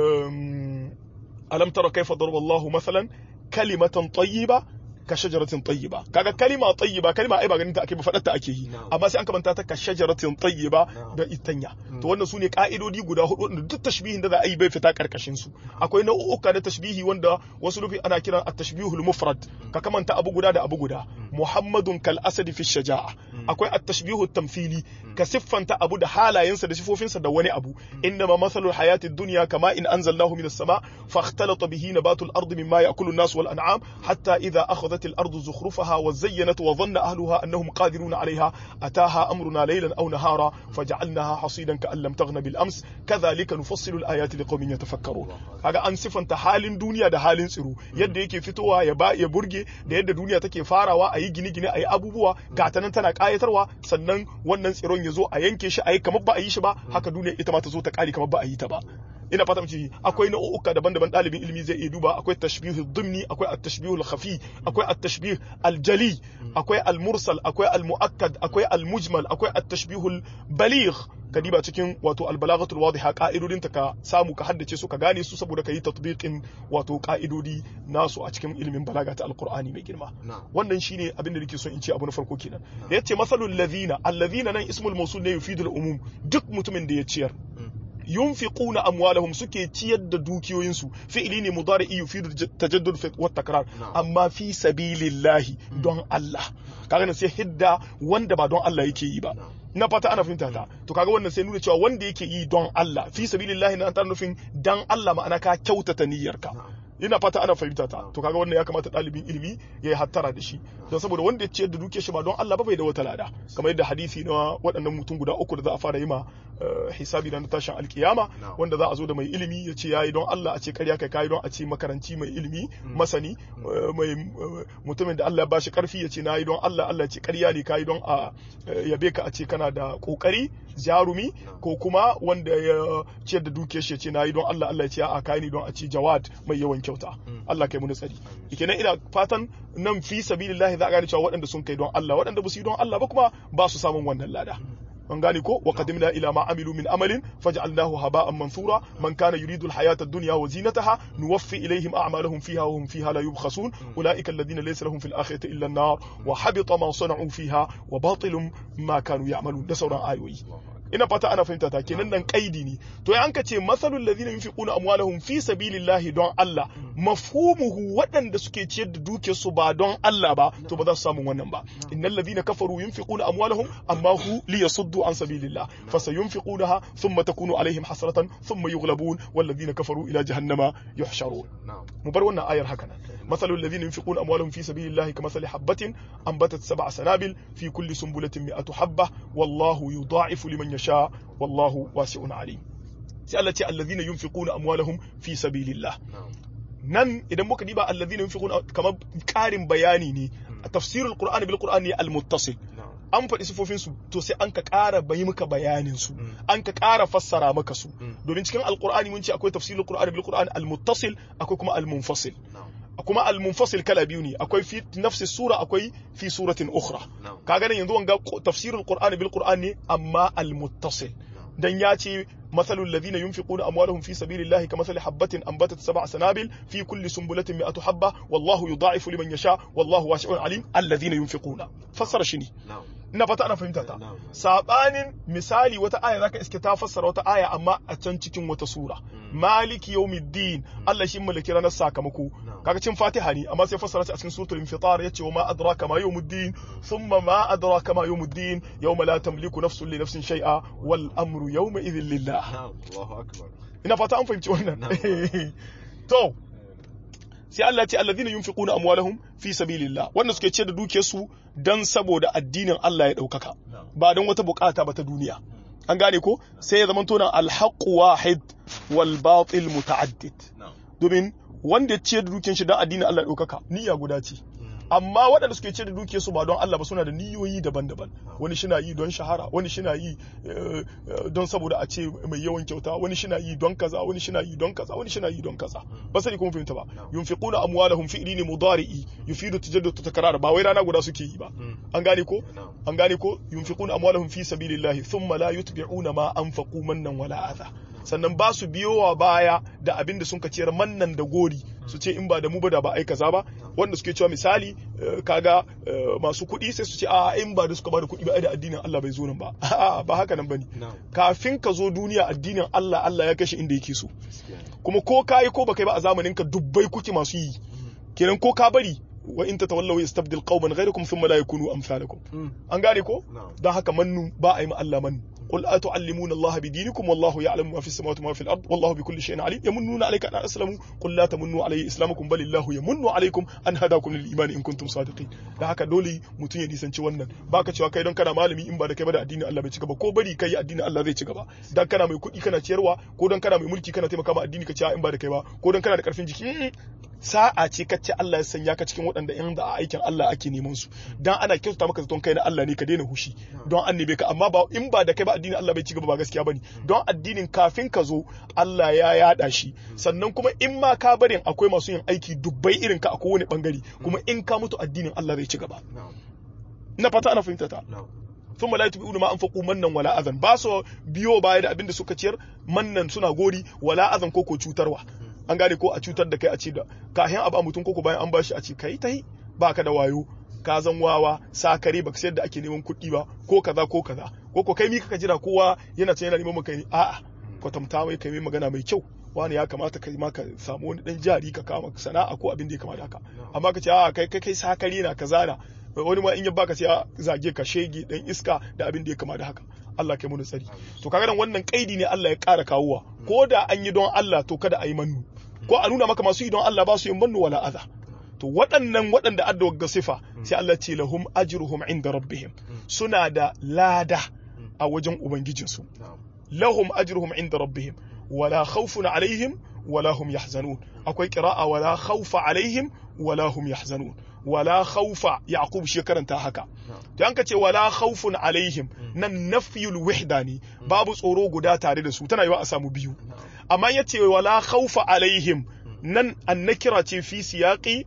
alam tara kaifa daraba Allahu mathalan kalimatan tayyiba ka shajaratin tayyiba kaga kalima tayyiba kalima ai ba ganin ta ake ba fadar ta ake yi amma sai an kamanta ta ka shajaratin tayyiba da itanya to wannan sune ka'idodi guda hudu wanda duk tashbihin da za a yi bai fita karkashin su akwai nau'uka na tashbihi wanda wasu rufi ana kiran at-tashbihul mufrad ka kamanta abu guda da abu guda muhammadun kal asad fi shaja'a akwai at-tashbihu tamthili ka siffanta abu da halayensa da sifofinsa da wani abu innama mathalul hayati dunya kama in anzalnahu minas sama fakhtalata bihi nabatul ardi mimma ya'kulu an-nas wal an'am hatta idha akhadhat الأرض زخرفها وزينت وظن أهلها أنهم قادرون عليها أتاها أمرنا ليلا أو نهارا فجعلناها حصيدا كأن لم تغن بالأمس كذلك نفصل الآيات لقوم يتفكرون هذا أن صفة حال دنيا ده حال سرو يد yake fitowa ya ba ya burge da yadda duniya take farawa a yi gine-gine a yi abubuwa ga ta nan tana kayatarwa sannan wannan tsiron ya zo a yanke shi a yi kamar ba a yi shi ba haka duniya ita ma ta zo ta kare kamar ba a yi ta ba ina fata mace akwai nau'uka daban-daban ɗalibin ilimi zai iya duba akwai tashbihul dhimni akwai at-tashbihul khafi akwai at-tashbih al-jali akwai al-mursal akwai al-mu'akkad akwai al-mujmal akwai at-tashbihul baligh kadiba cikin wato al-balaghatul wadiha ka'idodin ta ka samu ka haddace su ka gane su saboda ka yi tatbiqin wato ka'idodi nasu a cikin ilimin balaga ta al-qur'ani mai girma wannan shine abin da nake so in ce abu na farko kenan da yace masalul ladhina alladhina nan ismul mawsul ne yufidul umum duk mutumin da ya ciyar yunfiquna amwalahum suke ciyar da dukiyoyinsu fi'ili ne mudari'i yufidu tajaddud wa takrar amma fi sabilillahi don Allah kaga nan sai hidda wanda ba don Allah yake yi ba na fata ana fahimta ta to kaga wannan sai nuna cewa wanda yake yi don Allah fi sabilillahi na ta nufin dan Allah ma'ana ka kyautata niyyarka ina fata ana fahimta ta to kaga wannan ya kamata ɗalibin ilimi ya yi hattara da shi don saboda wanda ya ciyar da duke shi ba don Allah ba bai da wata lada kamar yadda hadisi na waɗannan mutum guda uku da za a fara yi ma hisabi na tashin alkiyama wanda za a zo da mai ilimi ya ce yayi don Allah a ce ƙarya kai kai don a ce makaranci mai ilimi masani mai mutumin da Allah ya bashi karfi ya ce nayi don Allah Allah ya ce ƙarya ne kai don a yabe ka a ce kana da kokari jarumi ko kuma wanda ya ciyar da dukiyar shi ya ce nayi don Allah Allah ya ce a kai ni don a ce jawad mai yawan kyauta Allah kai mu tsari kenan ina fatan nan fi sabilillahi za a gane cewa waɗanda sun kai don Allah waɗanda ba su yi don Allah ba kuma ba su samun wannan lada an gane ko wa qadimna ila ma amilu min amalin faj'alnahu haba'an mansura man kana yuridu al-hayata ad-dunya wa zinataha nuwaffi ilayhim a'malahum fiha wa hum fiha la yubkhasun ulaika alladhina laysa lahum fil akhirati illa an-nar wa habita ma sana'u fiha wa batilun ma kanu ya'malun da sauran ayoyi ina fata ana fahimta ta kenan nan kaidi ne to an ka ce masalul ladina yunfiquna amwalahum fi sabilillahi don Allah mafhumuhu waɗanda suke ciyar da dukiyar su ba don Allah ba to ba za su samu wannan ba innal ladina kafaru yunfiquna amwalahum amma hu liyasuddu an sabilillah fasayunfiqunaha thumma takunu alaihim hasratan thumma yughlabun wal ladina kafaru ila jahannama yuhsharun mu bar wannan ayar haka nan masalul ladina yunfiquna amwalahum fi sabilillahi kamathali habatin anbatat sab'a sanabil fi kulli sunbulatin mi'atu habba wallahu yudha'ifu liman yasha wallahu wasi'un alim sai Allah ce allazina yunfiquna amwalahum fi sabilillah nan idan muka diba allazina yunfiquna kamar karin bayani ne tafsirul qur'ani bil qur'ani al muttasil an faɗi sifofin su to sai an ka ƙara bayi maka bayanin su an ka ƙara fassara maka su domin cikin alqur'ani mun ce akwai tafsirul qur'ani bil qur'ani al muttasil akwai kuma al munfasil kuma al-munfasil kala biyu ne akwai fi nafsi sura akwai fi suratin ukhra kaga nan yanzu wanga tafsirul qur'ani bil qur'ani amma al-muttasil dan ya ce مثل الذين ينفقون أموالهم في سبيل الله كمثل حبة أنبتت سبع سنابل في كل سنبلة مئة حبة والله يضاعف لمن يشاء والله واسع عليم الذين ينفقون فسر شني ina fata ana fahimta ta Na'am. sabanin misali wata aya zaka iske ta fassara wata aya amma a can cikin wata sura maliki yawmiddin Allah shi mallaki ranar sakamako Na'am. kaga cin fatiha ne amma sai fassara ta a cikin suratul infitar yace wa ma adraka ma yawmuddin thumma ma adraka ma yawmuddin yawma la tamliku nafsun li nafsin shay'a wal amru yawma idhin lillah Na'am. Allahu akbar. ina fata an fahimci wannan Na'am. to sai Allah ce alladhina yunfiquna amwalahum fi sabilillah wanda suke ce da dukiyarsu dan saboda addinin Allah ya daukaka Na'am. ba don wata bukata ba ta duniya an gane ko sai ya zama tona alhaqu wahid wal batil muta'addid Na'am. domin wanda ya ce da dukiyar shi dan addinin Allah ya daukaka niyya guda ce amma waɗanda suke ce da dukiyar su ba don Allah ba suna da niyoyi daban-daban wani shina yi don shahara wani shina yi eh, eh, don saboda a ce mai yawan kyauta wani shina yi don kaza wani shina yi don kaza wani shina yi don kaza ba sani kuma fahimta ba yunfiquna amwalahum fi'li ne mudari'i yufidu tajaddud takrar ba wai rana guda suke yi ba an gane ko Na'am. an gane ko yunfiquna amwalahum fi sabilillahi thumma la yutbi'una ma anfaqu mannan wala adha sannan ba su biyowa baya da abin da sun ciyar mannan da gori su ce in ba da mu ba da ba ai kaza ba wanda suke cewa misali eh, kaga eh, masu kuɗi sai su ce a in ba da suka ba da kuɗi ba ai da addinin Allah bai zo nan ba a'a ba haka nan bane Na'am. kafin ka zo duniya addinin Allah Allah ya kashe inda yake so Gaskiya ne. kuma ko kayi ko baka yi ba a zamanin ka dubbai kuke masu yi kenan ko ka bari wa in tatawallaw yastabdil qauman ghayrakum thumma la yakunu amsalakum an gane ko Na'am. don haka mannu ba a yi ma Allah mannu qul atu'allimuna Allah bidinikum wallahu ya'lamu ma fis samawati wa ma fil ard wallahu bikulli shay'in alim yamunnuna alayka an aslamu qul la tamunnu alayya islamakum bal illahu yamunnu alaykum an hadakum lil iman in kuntum sadiqin da haka dole mutun ya nisanci wannan baka cewa kai don kana malami in ba da kai ba da addinin Allah bai ci gaba ko bari kai addinin Allah zai ci gaba dan kana mai kuɗi kana ciyarwa ko don kana mai mulki kana taimaka ma addini ka ci in ba da kai ba ko don kana da karfin jiki Mm-mm. sa'a ce kacce Allah ya sanya ka cikin waɗanda in da a aikin Allah ake neman su dan ana kyautata maka zaton kai na Allah ne ka daina hushi don an nebe ka amma ba in ba da kai ba addinin Allah bai ci gaba ba gaskiya bane don addinin kafin ka zo Allah ya yada shi sannan kuma in ma ka barin akwai masu yin aiki dubbai irin ka a kowane bangare kuma in ka mutu addinin Allah zai ci gaba Na'am. ina fata ana fahimta ta Na'am. thumma la yutbi'una ma anfaqu mannan wala adhan ba su biyo baya da abin da suka ciyar mannan suna gori wala adhan ko ko cutarwa an gane ko a cutar da kai a ce da kahin abu a mutum koko bayan an bashi a ce kai tai baka da wayo ka zan wawa sakare baka sayar da ake neman kuɗi ba ko kaza ko kaza ko ko kai mi kaka jira kowa yana can yana neman maka ne a'a kwatanta mai kai mai magana mai kyau wani ya kamata kai ma ka samu wani dan jari ka kama sana'a ko abin da ya kamata haka amma ka ce a'a kai kai kai sakare na kaza na wani ma in ya baka sai ya zage ka shege dan iska da abin da ya kama da haka Allah kai mu tsari to kaga nan wannan kaidi ne Allah ya ƙara kawowa ko da an yi don Allah to kada a yi mannu ko a nuna maka masu yi don Allah ba su yin mannu wala adha to waɗannan waɗanda adda ga sifa sai Allah ce lahum ajruhum inda rabbihim suna da lada a wajen ubangijinsu Na'am. lahum ajruhum inda rabbihim wala khawfun alaihim wala hum yahzanun akwai qira'a wala khawfa alaihim wala hum yahzanun wala khawfa yaqub shi karanta haka to an ce wala khawfun alaihim nan nafyul wahda ne babu tsoro guda tare da su tana yiwa a samu biyu Na'am. amma yace wala khawfa alaihim nan annakira ce fi siyaqi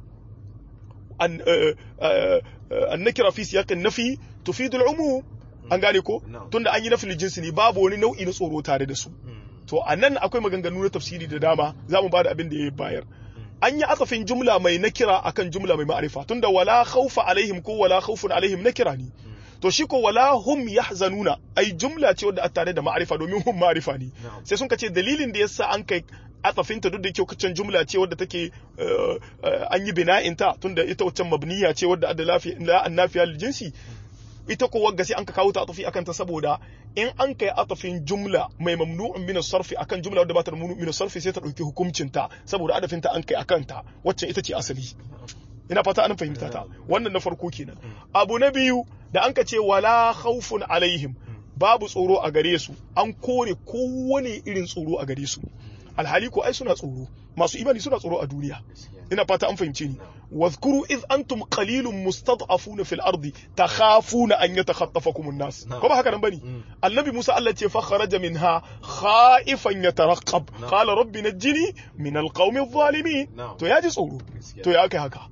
an eh, eh, eh, annakira fi siyaqin nafi tufidu al'umum an gane ko Na'am. tunda an yi nafil jinsi ne babu wani nau'i na tsoro tare da su to a nan akwai maganganu na tafsiri da dama za mu ba da abin da ya bayar an yi asafin jumla mai nakira akan jumla mai ma'arifa tunda wala khawfa alaihim ko wala khawfun alaihim nakira ne to shi ko wala hum yahzanuna ai jumla ce wadda a tare da ma'arifa domin hum ma'arifa ne Na'am. sai sun ce dalilin da yasa an kai atafinta duk da yake kacan jumla ce wadda take eh, eh, an yi bina'in ta tunda ita waccan mabniya ce wadda adda lafiya la annafiya lil jinsi ita ko wagga sai an ka kawo ta atafi akan ta saboda in an kai atafin jumla mai mamnu'un min sarfi akan jumla wadda ba ta da mamnu'un min sarfi sai ta dauki hukuncin ta saboda adafin ta an kai akan ta wacce ita ce asali ina fata an fahimta ta wannan na farko kenan abu na biyu da an ka ce wala khawfun alaihim babu tsoro a gare su an kore kowane irin tsoro a gare su alhali ko ai suna tsoro masu imani suna tsoro a duniya ina fata an fahimce ni واذكروا إذ أنتم قليل مستضعفون في الأرض تخافون أن يتخطفكم الناس نعم. كما هكذا بني مم. النبي موسى التي فخرج منها خائفا يترقب نعم. قال رب نجني من القوم الظالمين Na'am. to ya ji tsoro Gaskiya. to ya kai haka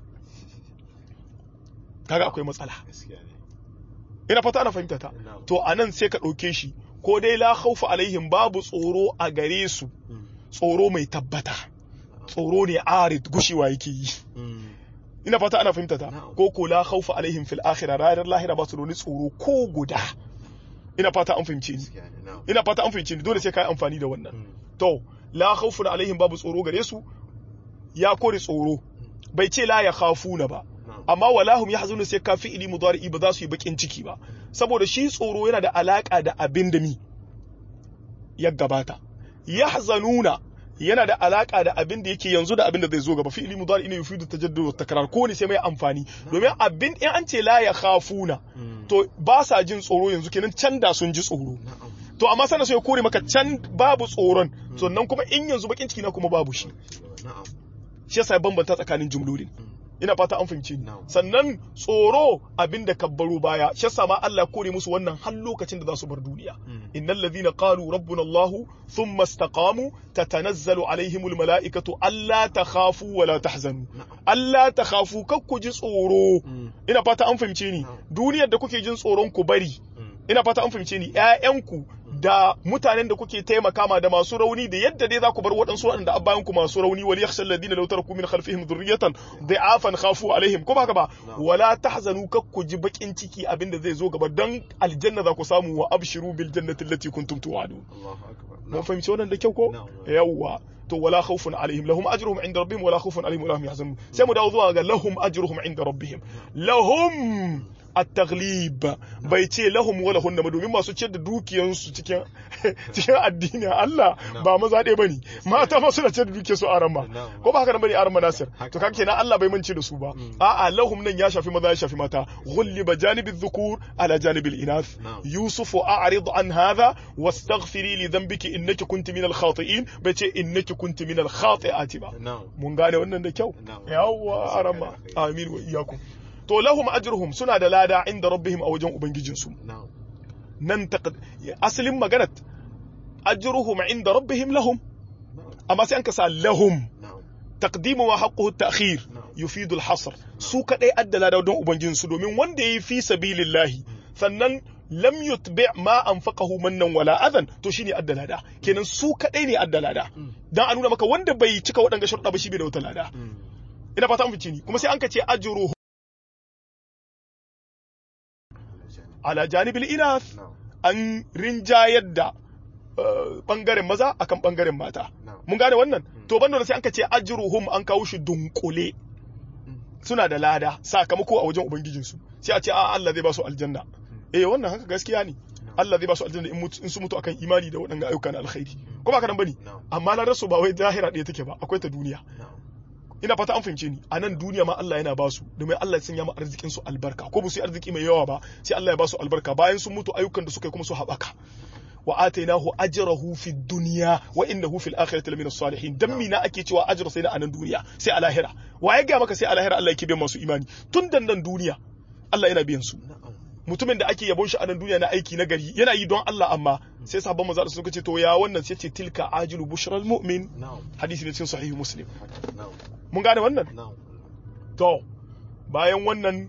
kaga akwai matsala Gaskiya ne. ina fata ana fahimta ta Na'am. to anan sai ka ɗauke shi ko dai la khawfa alaihim babu tsoro a gare su Mm. tsoro mai tabbata tsoro ne arid gushewa yake yi Mm. ina fata ana fahimta ta Na'am. ko ko la khawfa alaihim fil akhirah ranar lahira ba su da wani tsoro ko guda ina fata an fahimce ni gaskiya ne na'am ina fata an fahimce ni dole sai ka yi amfani da wannan Mm. to la khawfun alaihim babu tsoro gare su ya kore tsoro bai ce la ya khafuna ba na'am amma walahum yahzunu sai ka fi'ili mudari'i ba za su yi bakin ciki ba saboda shi tsoro yana da alaka da abin da mi ya gabata yahzanuna yana da alaka da abin da yake yanzu da abin da zai zo gaba fi'ili mudari ne yufidu tajaddud wa takrar ko ne sai mai amfani domin abin in an ce la ya khafuna Mm. to ba sa jin tsoro yanzu kenan can da sun ji tsoro na'am to amma sana so ya kore maka can babu tsoron sannan kuma in yanzu bakin ciki na kuma babu shi na'am shi yasa ya bambanta tsakanin jumlolin Mm. ina fata an fahimci ni Na'am. sannan tsoro abin da kabbaro baya shi yasa ma Allah ya kore musu wannan har lokacin da za su bar duniya Mm. innal ladhina qalu rabbuna Allah thumma istaqamu tatanazzalu alaihimul malaikatu alla takhafu wa la tahzanu na'am alla takhafu kar ku ji tsoro Mm. ina fata an fahimce ni Na'am. duniyar da kuke jin tsoron ku bari Mm. ina fata an fahimce ni ƴaƴanku da mutanen da kuke taimaka ma da masu rauni da yadda dai za ku bar waɗansu waɗanda abbayan ku masu rauni wal yakhshal ladina law taraku min khalfihim dhurriyatan da'afan khafu alaihim ko ba haka ba Na'am. wala tahzanu kak ku ji bakin ciki abinda zai zo gaba dan aljanna za ku samu wa abshiru bil jannati allati kuntum tu'adun Allahu akbar mun na'am fahimci wannan da kyau ko Na'am. yawwa to wala khawfun alaihim lahum ajruhum inda rabbihim wala khawfun alaihim wala hum yahzanun sai mu dawo zuwa ga lahum ajruhum inda rabbihim lahum at-taghlib bai ce lahum wala hunna ba domin masu ciyar da dukiyansu cikin cikin addinin Allah ba maza ɗaya bane mata ma suna ciyar da dukiyarsu a ran Na'am. ko ba haka nan bane a ran Nasir Haka. to kake kenan Allah bai mance da su ba a'a lahum nan ya shafi maza ya shafi mata ghulliba janibi dhukur ala janibi al-inath Na'am. يوسف أعرض عن هذا واستغفري لذنبك إنك كنت من الخاطئين بيتي إنك كنت من الخاطئات با na'am mun gane wannan da kyau Na'am. yawwa arama amin wa iyyakum to lahum ajruhum suna da lada inda rabbihim a wajen ubangijinsu na'am nan taqd asalin maganar ajruhum inda rabbihim lahum na'am amma sai an kasa lahum na'am taqdimu wa haqquhu at-ta'khir Na'am. yufidu al-hasr su kadai addala da don ubangijinsu domin wanda yayi fi sabilillahi sannan lam yutbi ma anfaqahu mannan wala adhan to shine addala da kenan su kadai ne addala da Mm. dan a nuna maka wanda bai cika waɗanga sharuɗa ba shi bai da wata lada Mm. ina fata an fice ni kuma sai an ka ce ajruhu ala janibil inath na'am an rinjayar da uh, bangaren maza akan bangaren mata na'am mun gane wannan to banda sai an ka ce ajruhum an kawo shi dunkule suna da lada sakamako a wajen ubangijinsu sai a ce a Allah zai ba su aljanna eh wannan haka gaskiya ne Allah zai ba su aljanna in mutu- in su mutu akan imani da waɗannan ayyuka na alkhairi ko ba ka nan bane na'am amma ladar su ba wai zahira ɗaya take ba akwai ta duniya na'am ina fata an fahimce ni a nan duniya ma Allah yana ba su domin Allah ya sanya ma arzikin su albarka ko ba su yi arziki mai yawa ba sai Allah ya ba su albarka bayan sun mutu ayyukan da suka yi kuma su haɓaka wa atainahu ajrahu fi dunya wa innahu fil akhirati lamina salihin dan mina ake cewa ajra sai na anan duniya sai a lahira wa ya ga maka sai a lahira Allah yake biyan masu imani tun dan nan duniya Allah yana biyan su na'am mutumin da ake yabon shi a nan duniya na aiki na gari yana yi don Allah amma sai sabon manzo suka ce to ya wannan sai ce tilka ajilu bushral mu'min na'am hadisi ne cikin sahihu muslim haka na'am mun gane wannan na'am to bayan wannan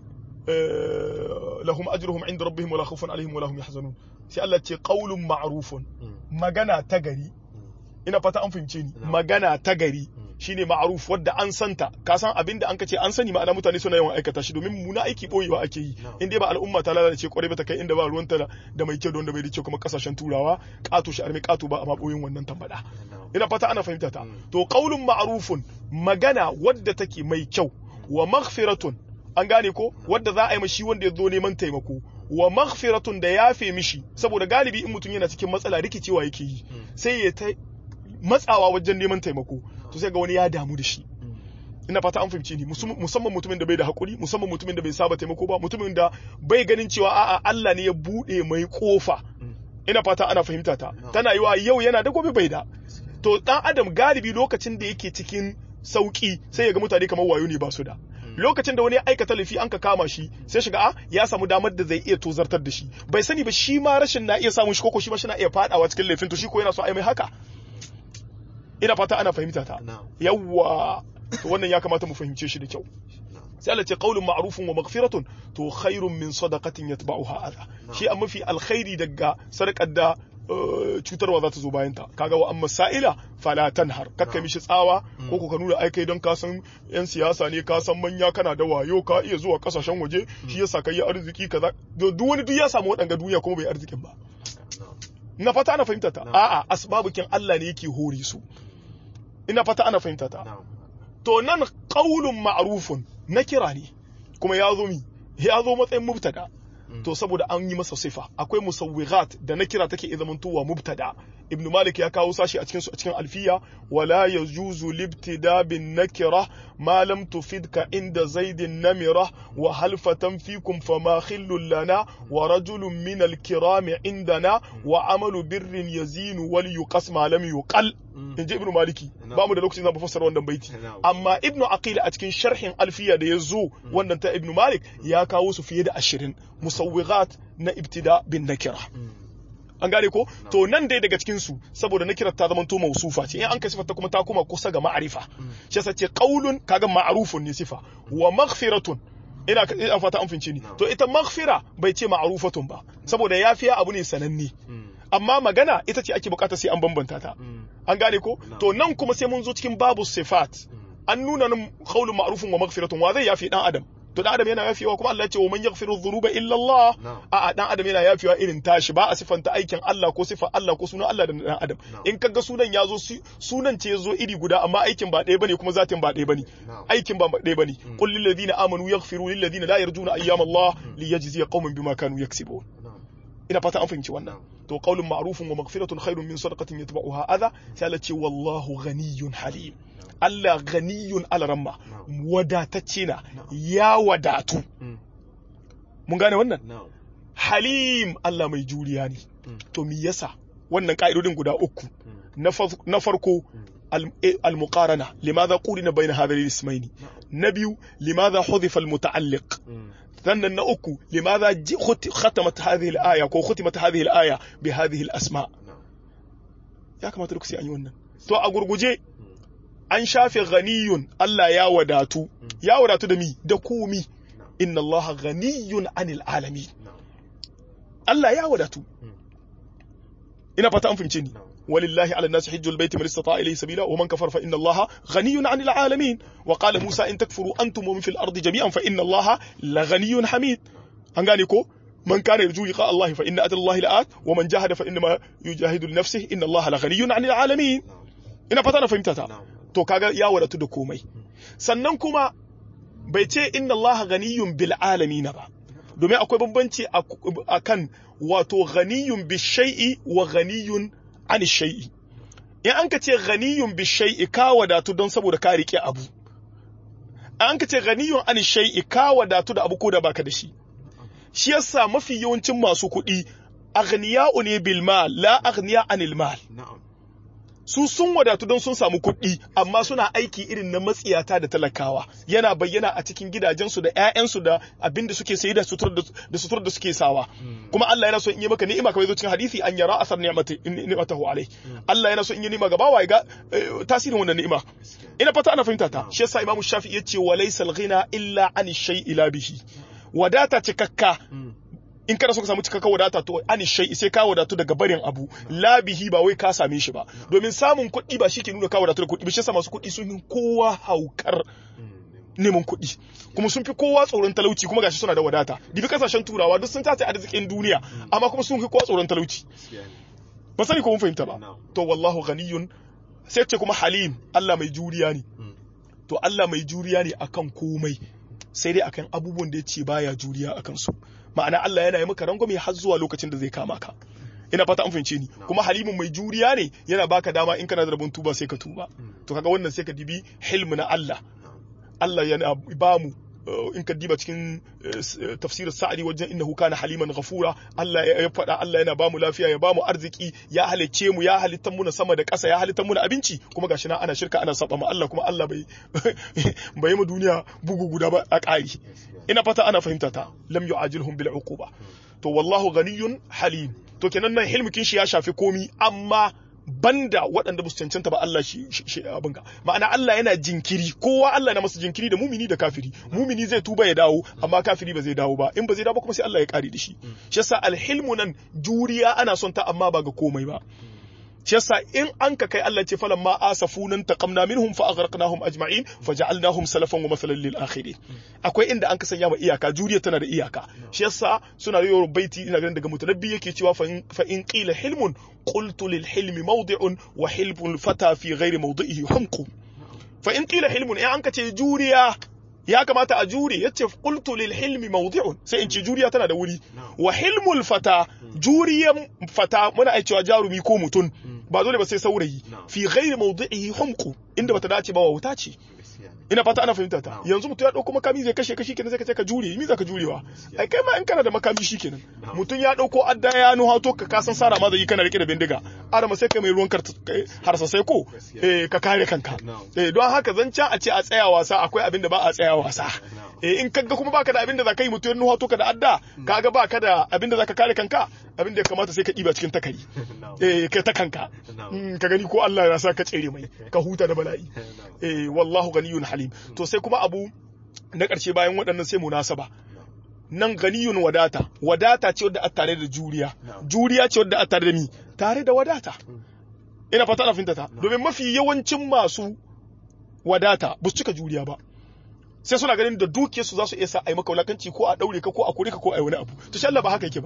eh, lahum ajruhum inda rabbihim wala khawfun alaihim wala hum yahzanun sai Allah ce qaulun ma'rufun Mm. magana ta gari Mm. ina fata an fahimce ni Na'am. magana ta gari Mm. shine ma'ruf wadda an santa ka san abin da an ka ce an sani ma'ana mutane suna yawan aikata shi domin muna aiki boyewa ake yi Na'am. in dai ba al'umma ta lalace kwarai ba ta kai inda ba ruwanta da- da mai kyau da wanda bai da kyau kuma kasashen turawa kato shi arme kato ba amma boyin wannan tambada na'am ina fata ana fahimta ta Mm. to qaulun ma'rufun magana wadda take mai kyau wa maghfiratun an gane ko wadda za a yi mashi wanda ya zo neman taimako wa maghfiratun da yafe mishi saboda galibi in mutum yana cikin matsala rikicewa yake yi Mm. sai ya ta matsawa wajen neman taimako to sai ga wani ya damu da shi Mm. ina fata an fahimce ni musum- musamman mutumin da bai da hakuri musamman mutumin da bai saba taimako ba mutumin da bai ganin cewa a'a Allah ne ya bude mai kofa Mm. ina fata ana fahimta ta No. tana yiwa yau yana da gobe bai da to dan adam galibi lokacin da yake cikin sauki sai ya ga mutane kamar wayo ne ba su da lokacin da wani ya aikata laifi an ka kama shi sai shiga a ya samu damar da zai iya tozartar da shi bai sani ba shi ma rashin na iya samun shi koko shi ma shi na iya fadawa cikin laifin to shi ko yana so a yi mai haka ina fata ana fahimta ta na'am yawwa to wannan ya kamata mu fahimce shi da kyau na'am sai Allah ce qaulun ma'rufun wa maghfiratun to khairun min sadaqatin yatba'uha adha shi a mafi alkhairi daga sadaqar da cutarwa za ta zo bayan ta kaga wa amma sa'ila fala tanhar kakka mishi tsawa ko ko ka nuna ai kai don ka san yan siyasa ne ka san manya kana da wayo ka iya zuwa kasashen waje shi yasa kai arziki kaza duk wani duk ya samu wadanga duniya kuma bai arzikin ba na fata ana fahimta ta a'a asbabukin Allah ne yake hori su ina fata ana fahimta ta to nan qaulun ma'rufun na kira ne kuma ya zo mi ya zo matsayin mubtada to saboda an yi masa sifa akwai musawwigat da na kira take zamantowa mubtada ibnu malik ya kawo sashi a cikin su a cikin alfiya wala yajuzu libtida bin nakira ma lam tufidka inda zaidin namira wa halfatan fikum fama khillul lana wa rajulun min al-kirami indana wa amalu birrin yazinu wal yuqas ma lam yuqal inji ibnu maliki ba mu da lokacin zamu fassara wannan baiti amma ibnu aqil a cikin sharhin alfiya da yazo wannan ta ibnu malik ya kawo su fiye da 20 musawwigat na ibtida bin nakira an gane ko to nan dai daga cikin su saboda na kirar ta zama to mausufa ce in an kai sifar kuma ta kuma kusa ga ma'arifa shi yasa ce qaulun kaga ma'rufun ne sifa wa maghfiratun ina ina fata an fince ni to ita maghfira bai ce ma'rufatun ba saboda yafiya abu ne sananne amma magana ita ce ake bukata sai an bambanta ta an gane ko to nan kuma sai mun zo cikin babu sifat an nuna nan qaulun ma'rufun wa maghfiratun wa zai yafi dan adam to dan adam yana yafewa kuma Allah ya ce wa man yaghfiru dhunuba illa Allah a'a dan adam yana yafewa irin tashi ba a sifanta aikin Allah ko sifar Allah ko sunan Allah da dan adam in kaga sunan ya zo sunan ce zo iri guda amma aikin ba ɗaya bane kuma zatin ba ɗaya bane aikin ba ɗaya bane qul lil ladina amanu yaghfiru lil ladina la yarjuna ayyam Allah liyajziya qauman bima kanu yaksibun ina fata an fahimci wannan to qaulun ma'rufun wa maghfiratun khairun min sadaqatin yatba'uha adha sai Allah ce wallahu ghaniyyun halim Allah ganiyun alaramma wadatacce na ya wadatu mun gane wannan halim Allah mai juriya ne to mi yasa wannan ka'idodin guda uku na farko al-muqarana limadha qulina bayna hadhihi al-ismaini na biyu limadha hudifa al-muta'alliq sannan na uku limadha khatamat hadhihi al-aya ko khutimat hadhihi al-aya bi hadhihi al-asma ya kamata duk sai an yi wannan to a gurguje an shafe ghaniyun Allah ya wadatu ya wadatu da mi da komi inna Allah ghaniyun anil alamin Allah ya wadatu ina fata an fahimce ni ولله على الناس حج البيت من استطاع إليه سبيلا ومن كفر فإن الله غني عن العالمين وقال موسى إن تكفروا أنتم ومن في الأرض جميعا فإن الله لغني حميد هنغانيكو من كان يرجو لقاء الله فإن أجل الله لآت ومن جاهد فإنما يجاهد لنفسه إن الله لغني عن العالمين ina fata na fahimta ta to kaga ya wadatu da komai sannan kuma bai ce inna Allah ghaniyun bil alamin ba domin akwai bambanci akan wato ghaniyun bi shay'i wa ghaniyun an shay'i in an ka ce ghaniyun bi shay'i ka wadatu don saboda ka rike abu an ka ce ghaniyun an shay'i ka wadatu da abu ko da baka da shi shi yasa mafi yawancin masu kuɗi aghniya'u ne bil mal la aghniya anil mal su sun wadatu don sun samu kuɗi amma suna aiki irin na matsiyata da talakawa yana bayyana a cikin gidajensu da 'ya'yansu da abin da suke sayi da sutur da suke sawa kuma Allah yana so in yi maka ni'ima kamar zo cikin hadisi an yara asar ni'matahu alai Allah yana so in yi ni'ima ga bawa ga tasirin wannan ni'ima ina fata ana fahimta ta shi yasa Imam Shafi'i yace wa laysal ghina illa an shay'i la bihi wadata cikakka in kana so ka samu cikakken wadata to ani shai sai ka wadatu daga barin abu labihi ba wai ka same shi ba domin samun kuɗi ba shi ke nuna ka wadatu da kuɗi ba shi yasa masu kuɗi sun fi kowa haukar neman kuɗi kuma sun fi kowa tsoron talauci kuma gashi suna da wadata dibi kasashen turawa duk sun tace arzikin duniya amma kuma sun fi kowa tsoron talauci ba sani ko mun fahimta ba to wallahu ghaniyun sai ce kuma halim Allah mai juriya ne to Allah mai juriya ne akan komai sai dai akan abubuwan da ya ce baya juriya akan su ma'ana Allah yana yi maka rangwame har zuwa lokacin da zai kama ka ina fata an fahimce ni kuma halimun mai juriya ne yana baka dama in kana da rabon tuba sai ka tuba to kaga wannan sai ka dibi hilmu na Allah Allah yana ba mu in ka diba cikin tafsirin sa'adi wajen innahu kana haliman ghafura Allah ya faɗa Allah yana bamu lafiya ya bamu arziki ya halicce mu ya halitta mu na sama da ƙasa ya halitta mu na abinci kuma gashi na ana shirka ana saba ma Allah kuma Allah bai bai mu duniya bugu guda ba a ƙari ina fata ana fahimta ta lam yu'ajilhum bil uquba to wallahu ghaniyyun halim to kenan nan hilmikin shi ya shafi komi amma banda waɗanda ba su cancanta ba Allah shi shi abin ga ma'ana Allah yana jinkiri kowa Allah na masa jinkiri da mumini da kafiri mumini zai tuba ya dawo amma kafiri ba zai dawo ba in ba zai dawo kuma sai Allah ya kare da shi shi yasa alhilmu nan juriya ana son ta amma ba ga komai ba shi yasa in an ka kai Allah ce falan ma asafunan taqamna minhum fa aghraqnahum ajma'in faja'alnahum salafan wa mathalan lil akhirin akwai inda an ka sanya ma iyaka juriya tana da iyaka shi yasa suna yi baiti ina ganin daga mutanabbi yake cewa fa in qila hilmun qultu lil hilmi mawdi'un wa hilmul fata fi ghairi mawdi'ihi humqu fa in qila hilmun in an ka ce juriya ya kamata a jure yace qultu lil hilmi mawdi'un sai in ce juriya tana da wuri wa hilmul fata juriyan fata muna ai cewa jarumi ko mutun ba dole ba sai saurayi fi ghairi mawdi'ihi humqu inda bata dace ba wa wuta ce ina fata ana fahimta ta yanzu mutum ya dauko makami zai kashe kashi kenan sai ka ce ka jure mi za ka jurewa ai kai ma in kana da makami shi kenan mutum ya dauko adda ya nuha to ka kasan sara ma zai kana rike da bindiga arama sai kai mai ruwan harsa sai ko eh ka kare kanka eh don haka zancen a ce a tsaya wasa akwai abin da ba a tsaya wasa eh in kaga kuma baka da abin da zaka yi mutum ya nuha to ka da adda kaga baka da abin da zaka kare kanka abin da ya kamata sai ka diba cikin takari eh kai ta kanka ka gani ko Allah ya sa ka tsere mai ka huta da bala'i eh wallahu ganiyun halim to sai kuma abu na ƙarshe bayan waɗannan sai munasaba nan ganiyun wadata wadata ce wadda a tare da juriya juriya ce wadda a tare da mi tare da wadata ina fata na fintata domin mafi yawancin masu wadata ba su cika juriya ba sai suna ganin da dukiyar su za su iya sa a yi maka wulakanci ko a daure ka ko a kore ka ko a yi wani abu to shi Allah ba haka yake ba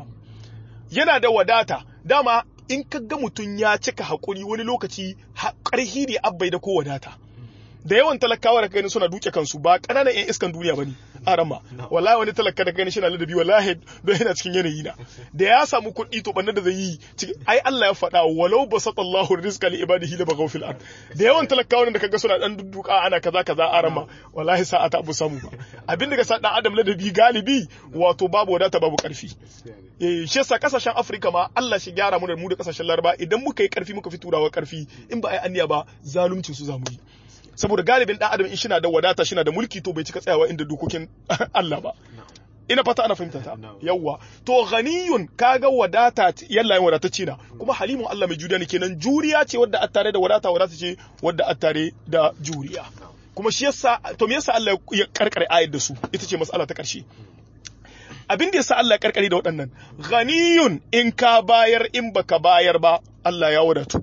yana da wadata dama in ka ga mutum ya cika haƙuri wani lokaci ƙarhi ne abbai da ko wadata da yawan talakawa da gani suna duke kansu ba ƙananan 'yan iskan duniya ba ne arama wallahi wani talaka da gani shina ladabi wallahi don yana cikin yanayi na da ya samu kuɗi to bannan da zai yi ai Allah ya faɗa walau basata Allahu rizqa li ibadihi la baghaw fil ard da yawan talakawa da kaga suna dan dudduka ana kaza kaza arama wallahi sa'a ta abu samu ba abin da ga sa dan adam ladabi galibi wato babu wadata babu karfi eh shi yasa kasashen Afirka ma Allah shi gyara mu da mu da kasashen Laraba idan muka yi karfi muka fi turawa karfi in ba ai anniya ba zaluncin su zamu yi saboda galibin dan adam in shi na da wadata shi na da mulki to bai cika tsayawa inda dokokin Allah ba ina fata ana fahimta ta yawwa to ghaniyun kaga wadata yalla yin wadata ce na kuma halimun Allah mai juriya ne kenan juriya ce wadda a tare da wadata wadata ce wadda a tare da juriya kuma shi yasa to me yasa Allah ya karkare ayar da su ita ce mas'ala ta karshe abin da yasa Allah ya karkare da waɗannan ghaniyun in ka bayar in baka bayar ba Allah ya wadatu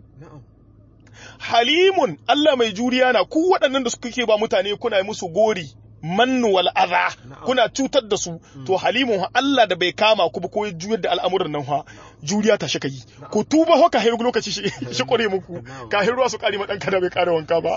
halimun Allah mai juriya na ku waɗannan da suka ke ba mutane kuna yi musu gori mannu wal adha kuna cutar da su to halimun Allah da bai kama ku ba ko juyar da al'amuran nan ha juriya ta shika yi ku tuba ho ka hiru lokaci shi shi kore muku ka hiru ruwa su kare ma dan kada bai kare wanka ba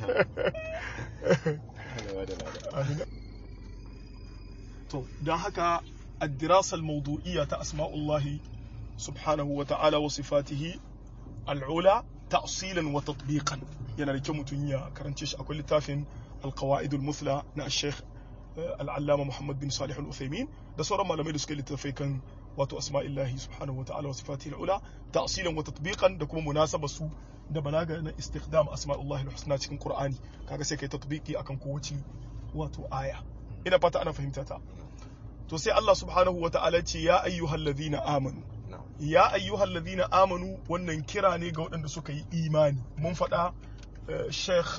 to dan haka الدراسة الموضوعية أسماء الله سبحانه وتعالى وصفاته العلى تأصيلا وتطبيقا yana da kyau mutum ya karance shi akwai littafin alqawaidul musla na sheikh al'allama muhammad bin salih al-uthaymin da sauran malamai da suka littafai kan wato asma'illahi subhanahu wa ta'ala wa sifatihi al-ula ta'silan wa tatbiqan da kuma munasaba su da balaga na istikdam asma'ullahi al-husna cikin qur'ani kaga sai kai tatbiqi akan kowace wato aya ina fata ana fahimta ta to sai Allah subhanahu wa ta'ala ce ya ayyuhallazina amanu ya ayyuhal ladina amanu wannan kira ne ga waɗanda suka yi imani mun faɗa sheikh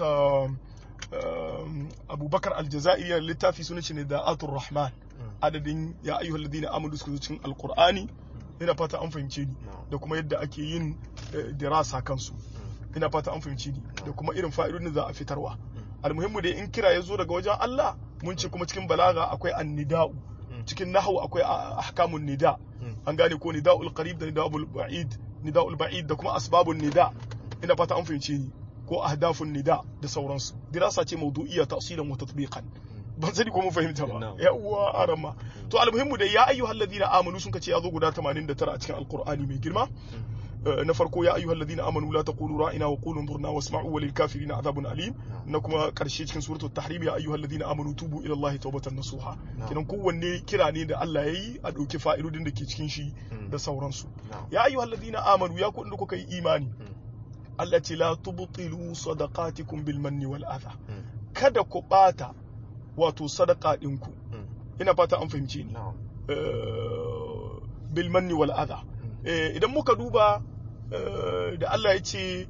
abubakar aljazairi littafi suna ce ne da atur rahman adadin ya ayyuhal ladina amanu suka zo cikin alqur'ani ina fata an fahimce ni da kuma yadda ake yin dirasa kansu ina fata an fahimce ni da kuma irin fa'idodin da za a fitarwa almuhimmu dai in kira ya zo daga wajen Allah mun ce kuma cikin balaga akwai annida'u cikin nahwu akwai ahkamun nida an gane ko nida'ul qarib da nida'ul ba'id nida'ul ba'id da kuma asbabun nida ina fata an fahimce ni ko ahdafun nida da sauransu dirasa ce mawdu'iyya tafsilan wa tatbiqan ban sani ko mun fahimta ba yawwa arama to almuhimmu da ya ayyuhal ladina amanu sun kace ya zo guda 89 a cikin alqur'ani mai girma na farko ya ayyuhal ladina amanu la taqulu ra'ina wa qulu anzurna wasma'u wa lil kafirina adhabun alim na kuma karshe cikin suratul tahrim ya ayyuhal ladina amanu tubu ila allahi tawbatan nasuha kinan kowanne kira ne da Allah yayi a dauki fa'idodin da ke cikin shi da sauransu ya ayyuhal ladina amanu ya ku inda kuka yi imani Allah ce la tubtilu sadaqatikum bil manni wal adha kada ku bata wato sadaka ɗinku ina fata an fahimce ni bil manni wal adha idan muka duba eh, da Allah ya ce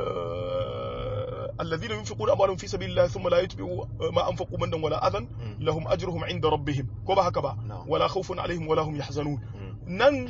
الذين ينفقون أموالهم في سبيل الله ثم لا يتبعوا ما أنفقوا منا ولا أذى لهم أجرهم عند ربهم كما هكذا نعم. ولا خوف عليهم ولا هم يحزنون nan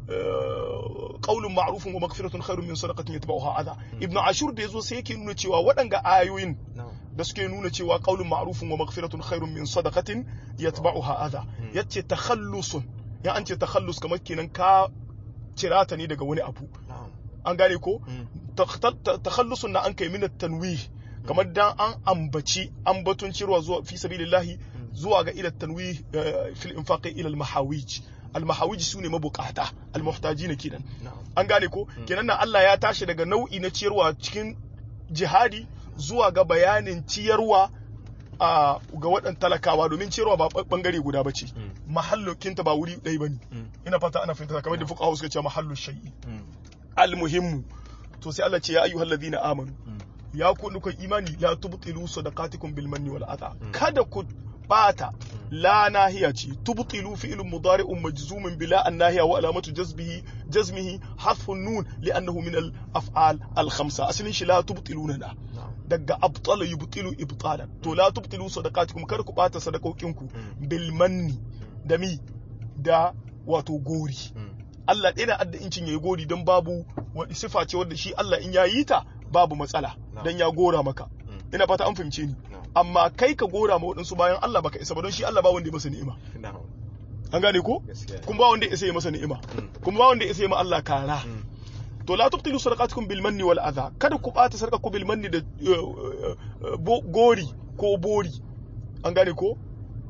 qaulun ma'rufun wa maghfiratun khairun min sadaqatin yatba'uha adha ibnu ashur da yazo sai yake nuna cewa waɗanga ayoyin na'am da suke nuna cewa qaulun ma'rufun wa maghfiratun khairun min sadaqatin yatba'uha adha yace takhallusun ya an ce takhallus kamar kenan ka cirata ne daga wani abu na'am an gane ko Mm. takhallusun na an kai min tanwih kamar dan an ambaci ambatun cirwa zuwa fi sabilillahi zuwa ga ila tanwih eh, fil infaqi ila al mahawij al mahawij sune mabukata al muhtajina kenan na'am an gane ko kenan nan Allah ya tashi daga nau'i na ciyarwa cikin jihadi zuwa ga bayanin ciyarwa a ga waɗan talakawa domin ciyarwa ba ba- bangare guda bace Mm. mahallokinta ba wuri ɗaya bane Mm. ina fata ana fahimta kamar da fuqaha suka ce mahallu shay'i Mm. almuhimmu to sai Allah ce ya ayyuhal ladina amanu Mm. ya ku nukan imani la tubtilu sadaqatikum bil manni wal adha Mm. kada ku bata la nahiya ce tubtilu fi'lun mudari'un majzumun bila an nahiya wa alamatu jazbihi jazmihi hasfun nun li'annahu min al af'al al khamsa asalin shi la tubtiluna na na'am daga abtala yubtilu ibtalan to la tubtilu sadaqatikum kada ku bata sadaqokinku Mm. bil manni da mi da wato gori Mm. Allah ɗaya na adda incin ya yi gori don babu wani sifa ce wadda shi Allah in ya yi ta babu matsala No. don ya gora maka Mm. ina fata an fahimce ni No. amma kai ka gora ma waɗansu bayan Allah baka isa ba don shi Allah ba wanda ya masa ni'ima na'am an gane ko gaskiya kuma ba wanda ya isa ya masa ni'ima Mm. kuma ba wanda ya isa ya ma Allah kara Mm. to la tubtilu sadaqatukum bil manni wal adha kada ku bata sadaqaku bil manni da uh, uh, uh, bo- gori ko bori an gane ko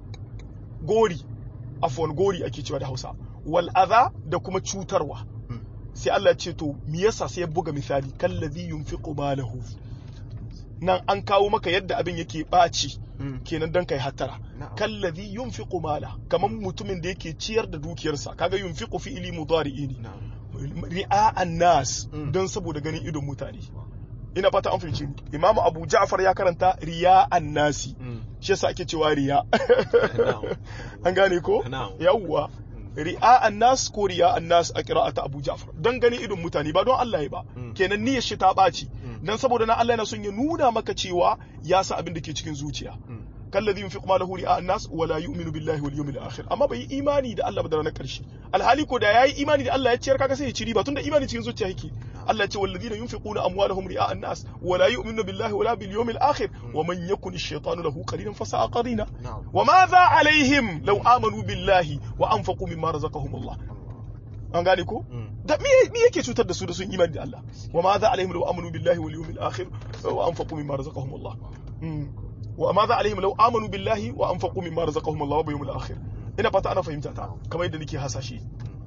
gori afwan gori ake cewa da Hausa wal adha da kuma cutarwa Mm. sai Allah ce to me yasa sai ya buga misali kallazi yunfiqu malahu nan an kawo maka yadda abin yake ɓaci Mm. kenan dan kai hattara Na'am. kallazi yunfiqu mala kaman mutumin da yake ciyar da dukiyarsa kaga yunfiqu fi'ili mudari'i ne na'am ri'a'an nas Mm. don saboda ganin idon mutane ina fata an fahimci ni imamu abu ja'far ya karanta riya'an nasi Mm. shi yasa ake cewa riya Na'am. an gane ko Na'am. yawwa ri'a'an nas ko riya'an nas a qira'ata abu ja'far don ganin idon mutane ba don Allah ya ba Mm. kenan niyyar shi ta ɓaci Mm. dan saboda na Allah yana son ya nuna maka cewa ya sa abin da ke cikin zuciya Mm. kallazi yunfiqu malahu ri'a an-nas wa la yu'minu billahi wal yawmil akhir amma bai yi imani da Allah ba da ranar karshe alhali ko da yayi imani da Allah ya ciyar kaga sai ya ci riba tunda imani cikin zuciya yake Allah ya ce walladina yunfiquna amwalahum ri'a an-nas wa la yu'minu billahi wa la bil yawmil akhir wa man yakun ash-shaytanu lahu qarinan fa sa'a qarina na'am wa madha alaihim law amanu billahi wa anfaqu mimma razaqahum Allah an gane ko Mm. da me me yake cutar da su da sun imani da Allah wa madha alaihim law amanu billahi wal yawmil akhir wa anfaqu mimma razaqahum Allah Mm. wa madha alaihim law amanu billahi wa anfaqu mimma razaqahum Allah wa yawmil akhir ina fata ana fahimta ta kamar yadda nake hasashe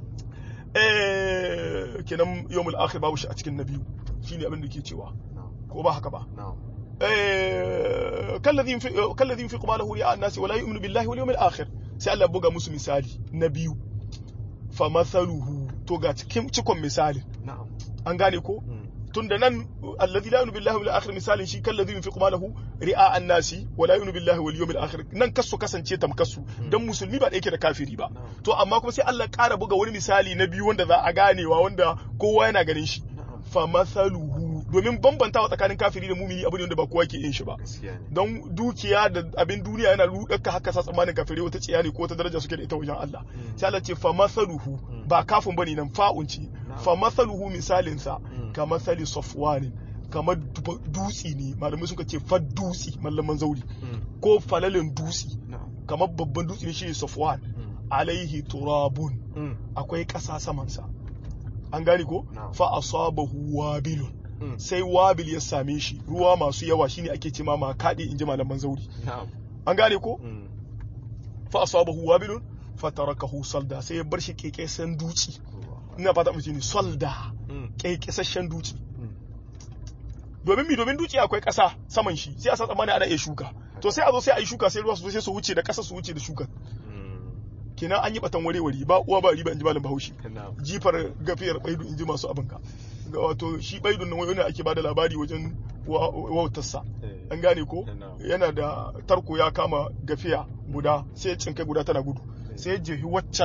eh kenan yawmil akhir babu shi a cikin nabiyu shine abin da ke cewa na'am ko ba haka ba na'am eh kallazi yunfiqu kallazi yunfiqu malahu ri'a an-nas wa la yu'minu billahi wal yawmil akhir sai Allah ya buga musu misali na biyu fa mathaluhu to ga cikin cikon misalin na'am an gane ko Mm. tunda nan alladhi la yu'minu billahi wal akhir misalin shi kallazi yunfiqu malahu ri'a an-nasi wa la yu'minu billahi wal yawmil akhir nan kasu kasance tamkasu dan musulmi ba da yake da kafiri ba Na'am. to amma kuma sai Allah ya ƙara buga wani misali na biyu wanda za a ganewa wanda kowa yana ganin shi na'am fa mathaluhu domin bambantawa tsakanin kafiri da mumini abu ne wanda ba kowa ke yin shi ba gaskiya ne don dukiya da abin duniya yana rudaka haka sa tsammanin kafirai wata tsiya ne ko wata daraja suke da ita wajen Allah Mm. sai Allah ce fa masaluhu ba kafin bane nan fa'un ce fa masaluhu misalin sa Mm. ka masali safwanin kamar du- dutsi ne malamai suka ce fa dutsi mallaman zauri Mm. ko falalin dutsi na'am kamar babban dutsi ne shi safwan Mm. alaihi turabun Mm. akwai ƙasa samansa an gane ko Na'am. fa asabahu wabilun Mm. sai wabil ya same shi ruwa masu yawa shine ake ce ma makaɗe in ji malaman zauri na'am an gane ko Mm. fa asabahu wabilun fatarakahu salda sai ya bar shi kekesen duci Allah. ina fata mutum ne salda Mm. kekesashen duci Mm. domin mi domin duci akwai ƙasa saman shi sai a sa tsammani ana iya shuka to sai a zo sai a yi shuka sai ruwa su zo sai su wuce da ƙasa su wuce da shuka Mm. kenan an yi batan warewari ba uwa ba riba in ji malam bahaushe na'am jifar gafiyar baidu in ji masu abinka ga wato shi baidun nan wani ake bada labari wajen wa- wautarsa Eh. an gane ko Na'am. yana da tarko ya kama gafiya guda sai ya cinkai guda tana gudu sai ya jehi waccan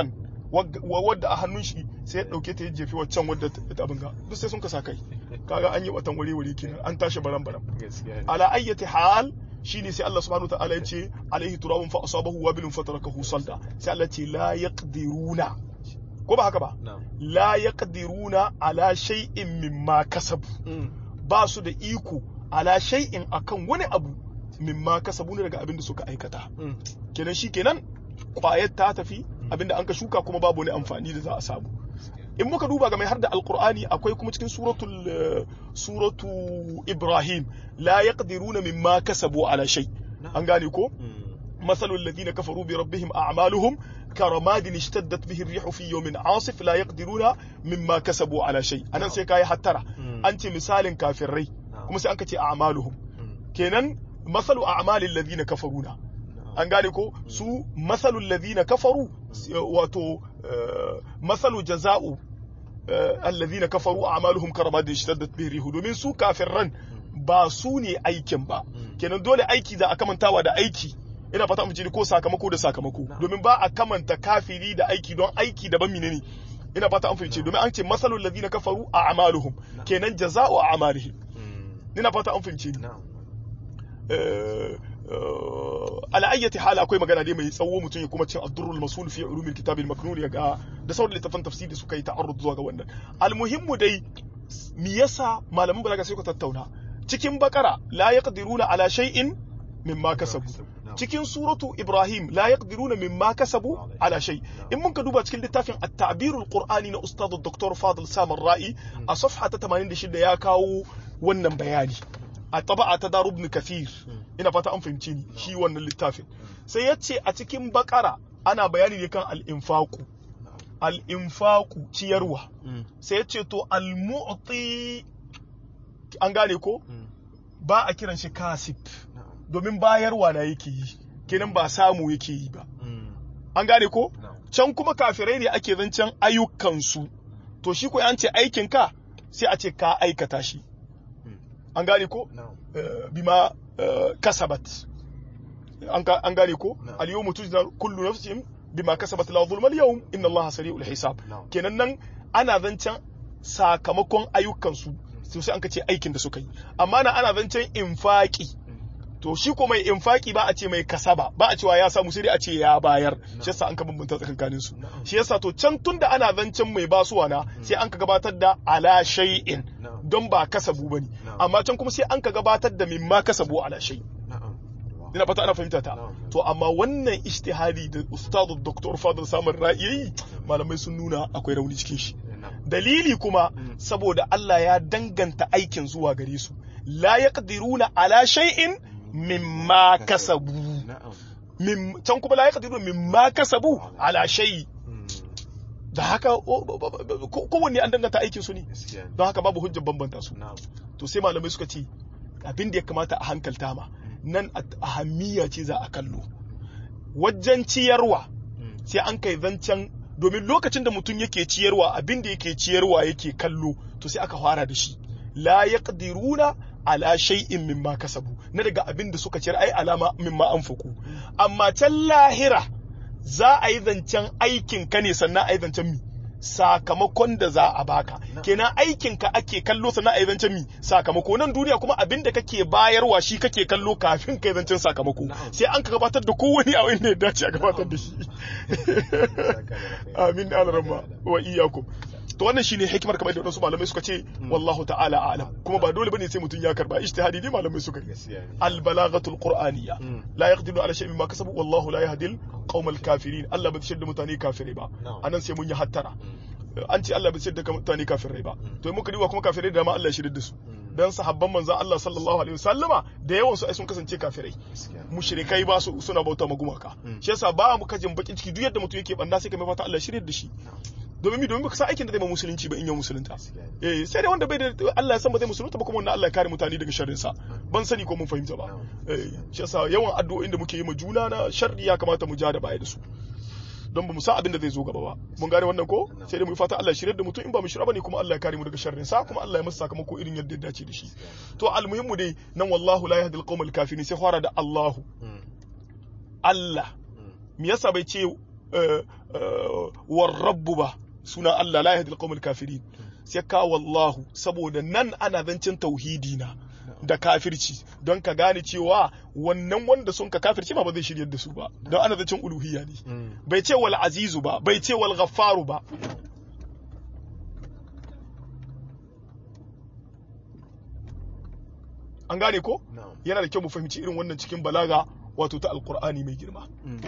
wagga- wa- wadda a hannun shi sai ya dauke ta ya jefi waccan wadda ta ta abin ga duk sai sun kasa kai kaga an yi watan wuri wuri kenan an tashi baran baran gaskiya ne ala ayyati hal shine sai Allah subhanahu wataala ya ce alaihi turabun fa asabahu wabilun fatarakahu salda sai Allah ce la yaqdiruna ko ba haka ba na'am la yaqdiruna ala shay'in mimma kasabu Mm. ba su da iko ala shay'in akan wani abu mimma kasabu ne daga abin da suka aikata Mm. kenan shi kenan kwayar ta tafi abinda an ka shuka kuma babu wani amfani da za a samu in muka duba ga mai har da alkur'ani akwai kuma cikin suratul eh, suratu ibrahim la yaqdiruna mimma kasabu ala shay an gane ko Mm. مثل الذين كفروا بربهم أعمالهم كرماد اشتدت به الريح في يوم عاصف لا يقدرون مما كسبوا على شيء أنا سيكاي حترى Mm. أنت مثال كافرين نعم. كما سأنك أعمالهم Mm. kenan masalu a'malil ladina kafaruna na'am an gane ko su masalul ladina kafaru s- wato eh, masalu jaza'u eh, alladhina kafaru a'maluhum karamadin shaddat bihi rihu domin su kafirran ba su ne aikin ba Mm. kenan dole aiki za a kamantawa da aiki ina fata mu ji ko sakamako da sakamako Na'am. domin ba a kamanta kafiri da aiki don aiki daban menene ina fata an fahimce domin an ce masalul ladina kafaru a'maluhum Na'am. kenan jaza'u a'malihim Mm. ina fata an fahimce ni na'am ala ayyati hala akwai magana dai mai tsawo mutum ya kuma cin addurrul masul fi ulumil kitab al maknun ya ga da sauran littafan tafsiri suka yi ta'arrud zuwa ga wannan almuhimmu dai me yasa malaman balaga sai ku tattauna cikin bakara la yaqdiruna ala shay'in mimma kasabu Na'am. cikin suratu ibrahim la yaqdiruna mimma kasabu ala shay in mun ka duba cikin littafin at-ta'birul qur'ani na ustad dr fadil samar ra'i a safha ta 86 ya kawo wannan bayani a taba'a ta daru ibn kathir ina fata an fahimci ni shi wannan littafin sai ya ce a cikin bakara ana bayani ne kan al-infaqu al-infaqu ciyarwa Mm. sai ya ce to al-mu'ti an gane ko Mm. ba a kiran shi kasib na'am domin bayarwa na yake yi kenan ba samu yake yi ba Mm. an gane ko na'am can kuma kafirai ne ake zancen ayyukansu to shi ko an ce aikin ka sai a ce ka aikata shi Mm. an gane ko na'am Eh, bima eh, kasabat an ga- an gane ko Na'am. al yawmu tujza kullu nafsin bima kasabat la zulma al yawm inna allaha sari'ul hisab Na'am. kenan nan ana zancen sakamakon ayyukansu to sai an ka ce aikin da suka yi amma na ana zancen infaki to shi ko mai infaki ba a ce mai kasaba ba a cewa ya samu sai dai a ce ya bayar shi yasa an ka bambanta tsakankanin su Na'am. shi yasa to can tunda ana zancen mai basuwa na sai an ka gabatar da ala shay'in Na'am. don ba kasabu bane Na'am. amma can kuma sai an ka gabatar da mimma kasabu ala shay na'am ina fata ana fahimta ta Na'am. to amma wannan ijtihadi da ustadu dr fadil samar ra'ayi malamai sun nuna akwai rauni cikin shi na'am dalili kuma Mm. saboda Allah ya danganta aikin zuwa gare su la yaqdiruna ala shay'in mimma kasabu na'am Mim- can kuma la yaqdiruna mimma kasabu ala shay Mm. da haka o- o- o- ko- kowanne an danganta aikin su ne gaskiya ne don haka babu hujjar bambanta su na'am to sai malamai suka ce abin da ya kamata a hankalta ma nan a- ahammiya ce za a kallo wajen ciyarwa Mm. sai an kai zancen domin lokacin da mutum yake ciyarwa abin da yake ciyarwa yake kallo to sai aka fara da shi la yaqdiruna ala shay'in mimma kasabu na daga abin da suka ciyar ai alama mimma anfaku amma can lahira za a yi zancen aikin ka ne sannan a yi zancen mi sakamakon da za a baka Na. kenan aikin ka ake kallo sannan a yi zancen mi sakamako nan duniya kuma abin da kake bayarwa shi kake kallo kafin ka yi zancen sakamako Na'am. sai an ka gabatar da kowane a wanda ya dace a gabatar da shi amin alarama wa iyakum to wannan shine hikimar kamar da wadansu malamai suka ce wallahu ta'ala a'lam kuma ba dole bane sai mutum ya karba ijtihadi ne malamai suka yi gaskiya ne al balaghatul qur'aniyya Mm. la yaqdiru ala shay'in ma kasabu wallahu la yahdil qaumal kafirin Allah bai shirya da mutane kafirai ba Na'am. anan sai mun yi hattara Mm. an ce Allah bai shirya da mutane kafirai ba to in muka duba kuma kafirai da ma Allah ya shirya da su Mm. dan sahabban manzon Allah sallallahu alaihi wasallama da yawan su ai sun kasance kafirai gaskiya mushrikai ba su suna bauta ma gumaka Mm. shi yasa ba mu kajin bakin ciki duk yadda mutum yake banda sai ka mai fata Allah shirye da shi domin mi domin baka san aikin da zai ma musulunci ba in ya musulunta gaskiya ne eh sai dai wanda bai da Allah ya san ba zai musulunta ba kuma wannan Allah ya kare mutane daga sharrin sa ban sani ko mun fahimta ba eh shi yasa yawan addu'o'in da muke yi ma juna na sharri ya kamata mu ja da baya da su don ba mu san abin da zai zo gaba ba mun gane wannan ko sai dai mu yi fata Allah ya shirye da mutum in ba mu shirya bane kuma Allah ya kare mu daga sharrin sa kuma Allah ya masa sakamako irin yadda ya dace da shi to almuhimmu dai nan wallahu la yahdi alqawmal kafirin sai fara da Allahu Mm. Allah Mm. me yasa bai ce eh, eh, war rabbu ba suna Allah la yahdi al kafirin sai ka wallahu saboda nan ana zancin tauhidi na da kafirci don ka gane cewa wannan wanda sun ka kafirci ma ba zai shiryar da su ba don ana zancin uluhiyya ne Mm. bai ce wal azizu ba bai ce wal ghaffaru ba an gane ko Na'am. yana da kyau mu fahimci irin wannan cikin balaga wato ta alkur'ani mai girma Mm.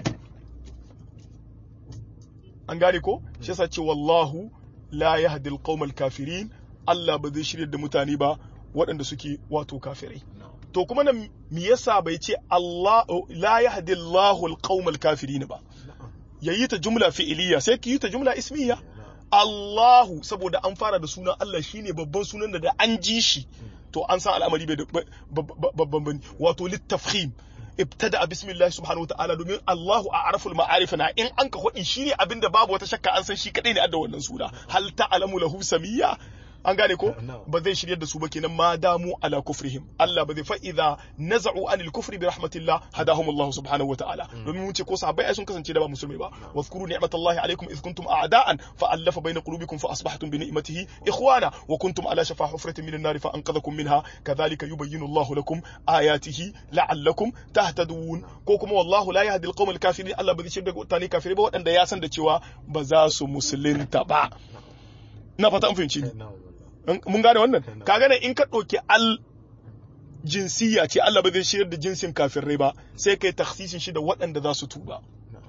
an gane ko shi yasa ce wallahu la yahdi alqawmal kafirin Allah ba zai shirya da mutane ba waɗanda suke wato kafirai Na'am. to kuma nan me yasa bai ce Allah la yahdi Allahu alqawmal kafirin ba Na'am. yayi ta jumla fi'iliya sai ki yi ta jumla ismiya Na'am. Allahu saboda an fara da sunan Allah shine babban sunan da da an ji shi to an san al'amari bai da ba- ba- ba- babban bane wato littafhim ibtada bismillah subhanahu wataala domin Allahu a araful ma'arif na in an ka hudi shine abinda babu wata shakka an san shi kadai ne adda wannan suna hal ta'lamu lahu samiyya an gane ko No. ba zai shiryar da su ba kenan ma damu ala kufrihim Allah ba zai fa idza naza'u anil kufri bi rahmatillah hadahum Allah subhanahu wataala domin mun ce ko sahabbai ai sun kasance da ba musulmai ba wazkuru ni'matallahi alaikum iz kuntum a'da'an fa allafa baina qulubikum fa asbahtum bi ni'matihi ikhwana wa kuntum ala shafa hufratin minan nar fa anqadhakum minha kadhalika yubayyinu Allah lakum ayatihi la'allakum tahtadun ko kuma wallahu la yahdi al kafirin Allah ba zai shirya da mutane kafirai ba waɗanda ya san da cewa ba za su musulunta ba na fata an fahimci ni Na'am. mun gane wannan ka gane in ka ɗauki al jinsiya ce Allah ba zai shirar da jinsin kafirai ba sai kai taksisin shi da waɗanda za su tuba Na'am.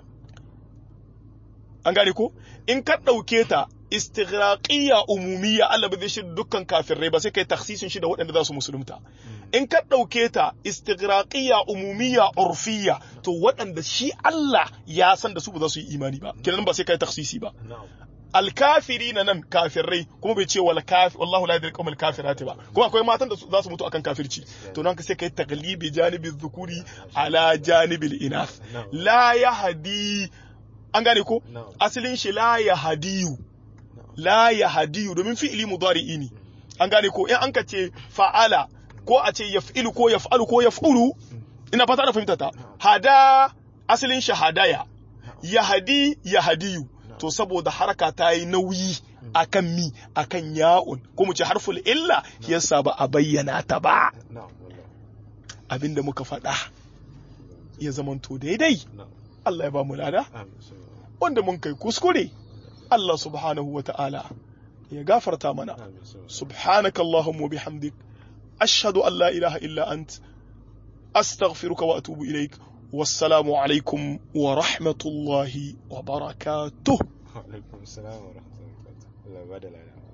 an gane ko in ka ɗauke ta istighraqiyya umumiyya Allah ba zai shirar da dukkan kafirai ba sai kai taksisin shi da waɗanda za su musulunta in ka ɗauke ta istighraqiyya umumiyya urfiyya to waɗanda shi Allah ya san da su ba za su yi imani ba kenan ba sai kai taksisi ba Na'am. alkafiri na nan kafirai kuma bai ce wal kafi wallahu la yadri qawmal kafirati ba kuma akwai matan da su- za su mutu akan kafirci to nan ka sai kai taglibi janibi dhukuri ala janibil inath la yahdi an gane ko Na'am. asalin shi la yahdiyu la yahdiyu domin fi'ili mudari'i ne an gane ko in an ka ce fa'ala ko a ce yaf'ilu ko yaf'alu ko yaf'ulu ina fata da fahimta ta hada asalin shi hadaya yahdi yahdiyu to saboda haraka ta yi nauyi akan mi akan ya'un ko mu ce harful illa yasa ba a bayyana ta ba Na'am. Wallahi. abinda muka faɗa ya zamanto daidai Na'am. Allah ya ba mu lada Amin. Sallallahu. wanda mun kai kuskure Allah subhanahu wa ta'ala ya gafarta mana Amin. Sallallahu. سبحانك اللهم وبحمدك أشهد أن لا إله إلا أنت أستغفرك وأتوب إليك والسلام عليكم ورحمة الله وبركاته Wa alaikum salam wa rahmatullahi wa barakatuh. Allah ya bada lada.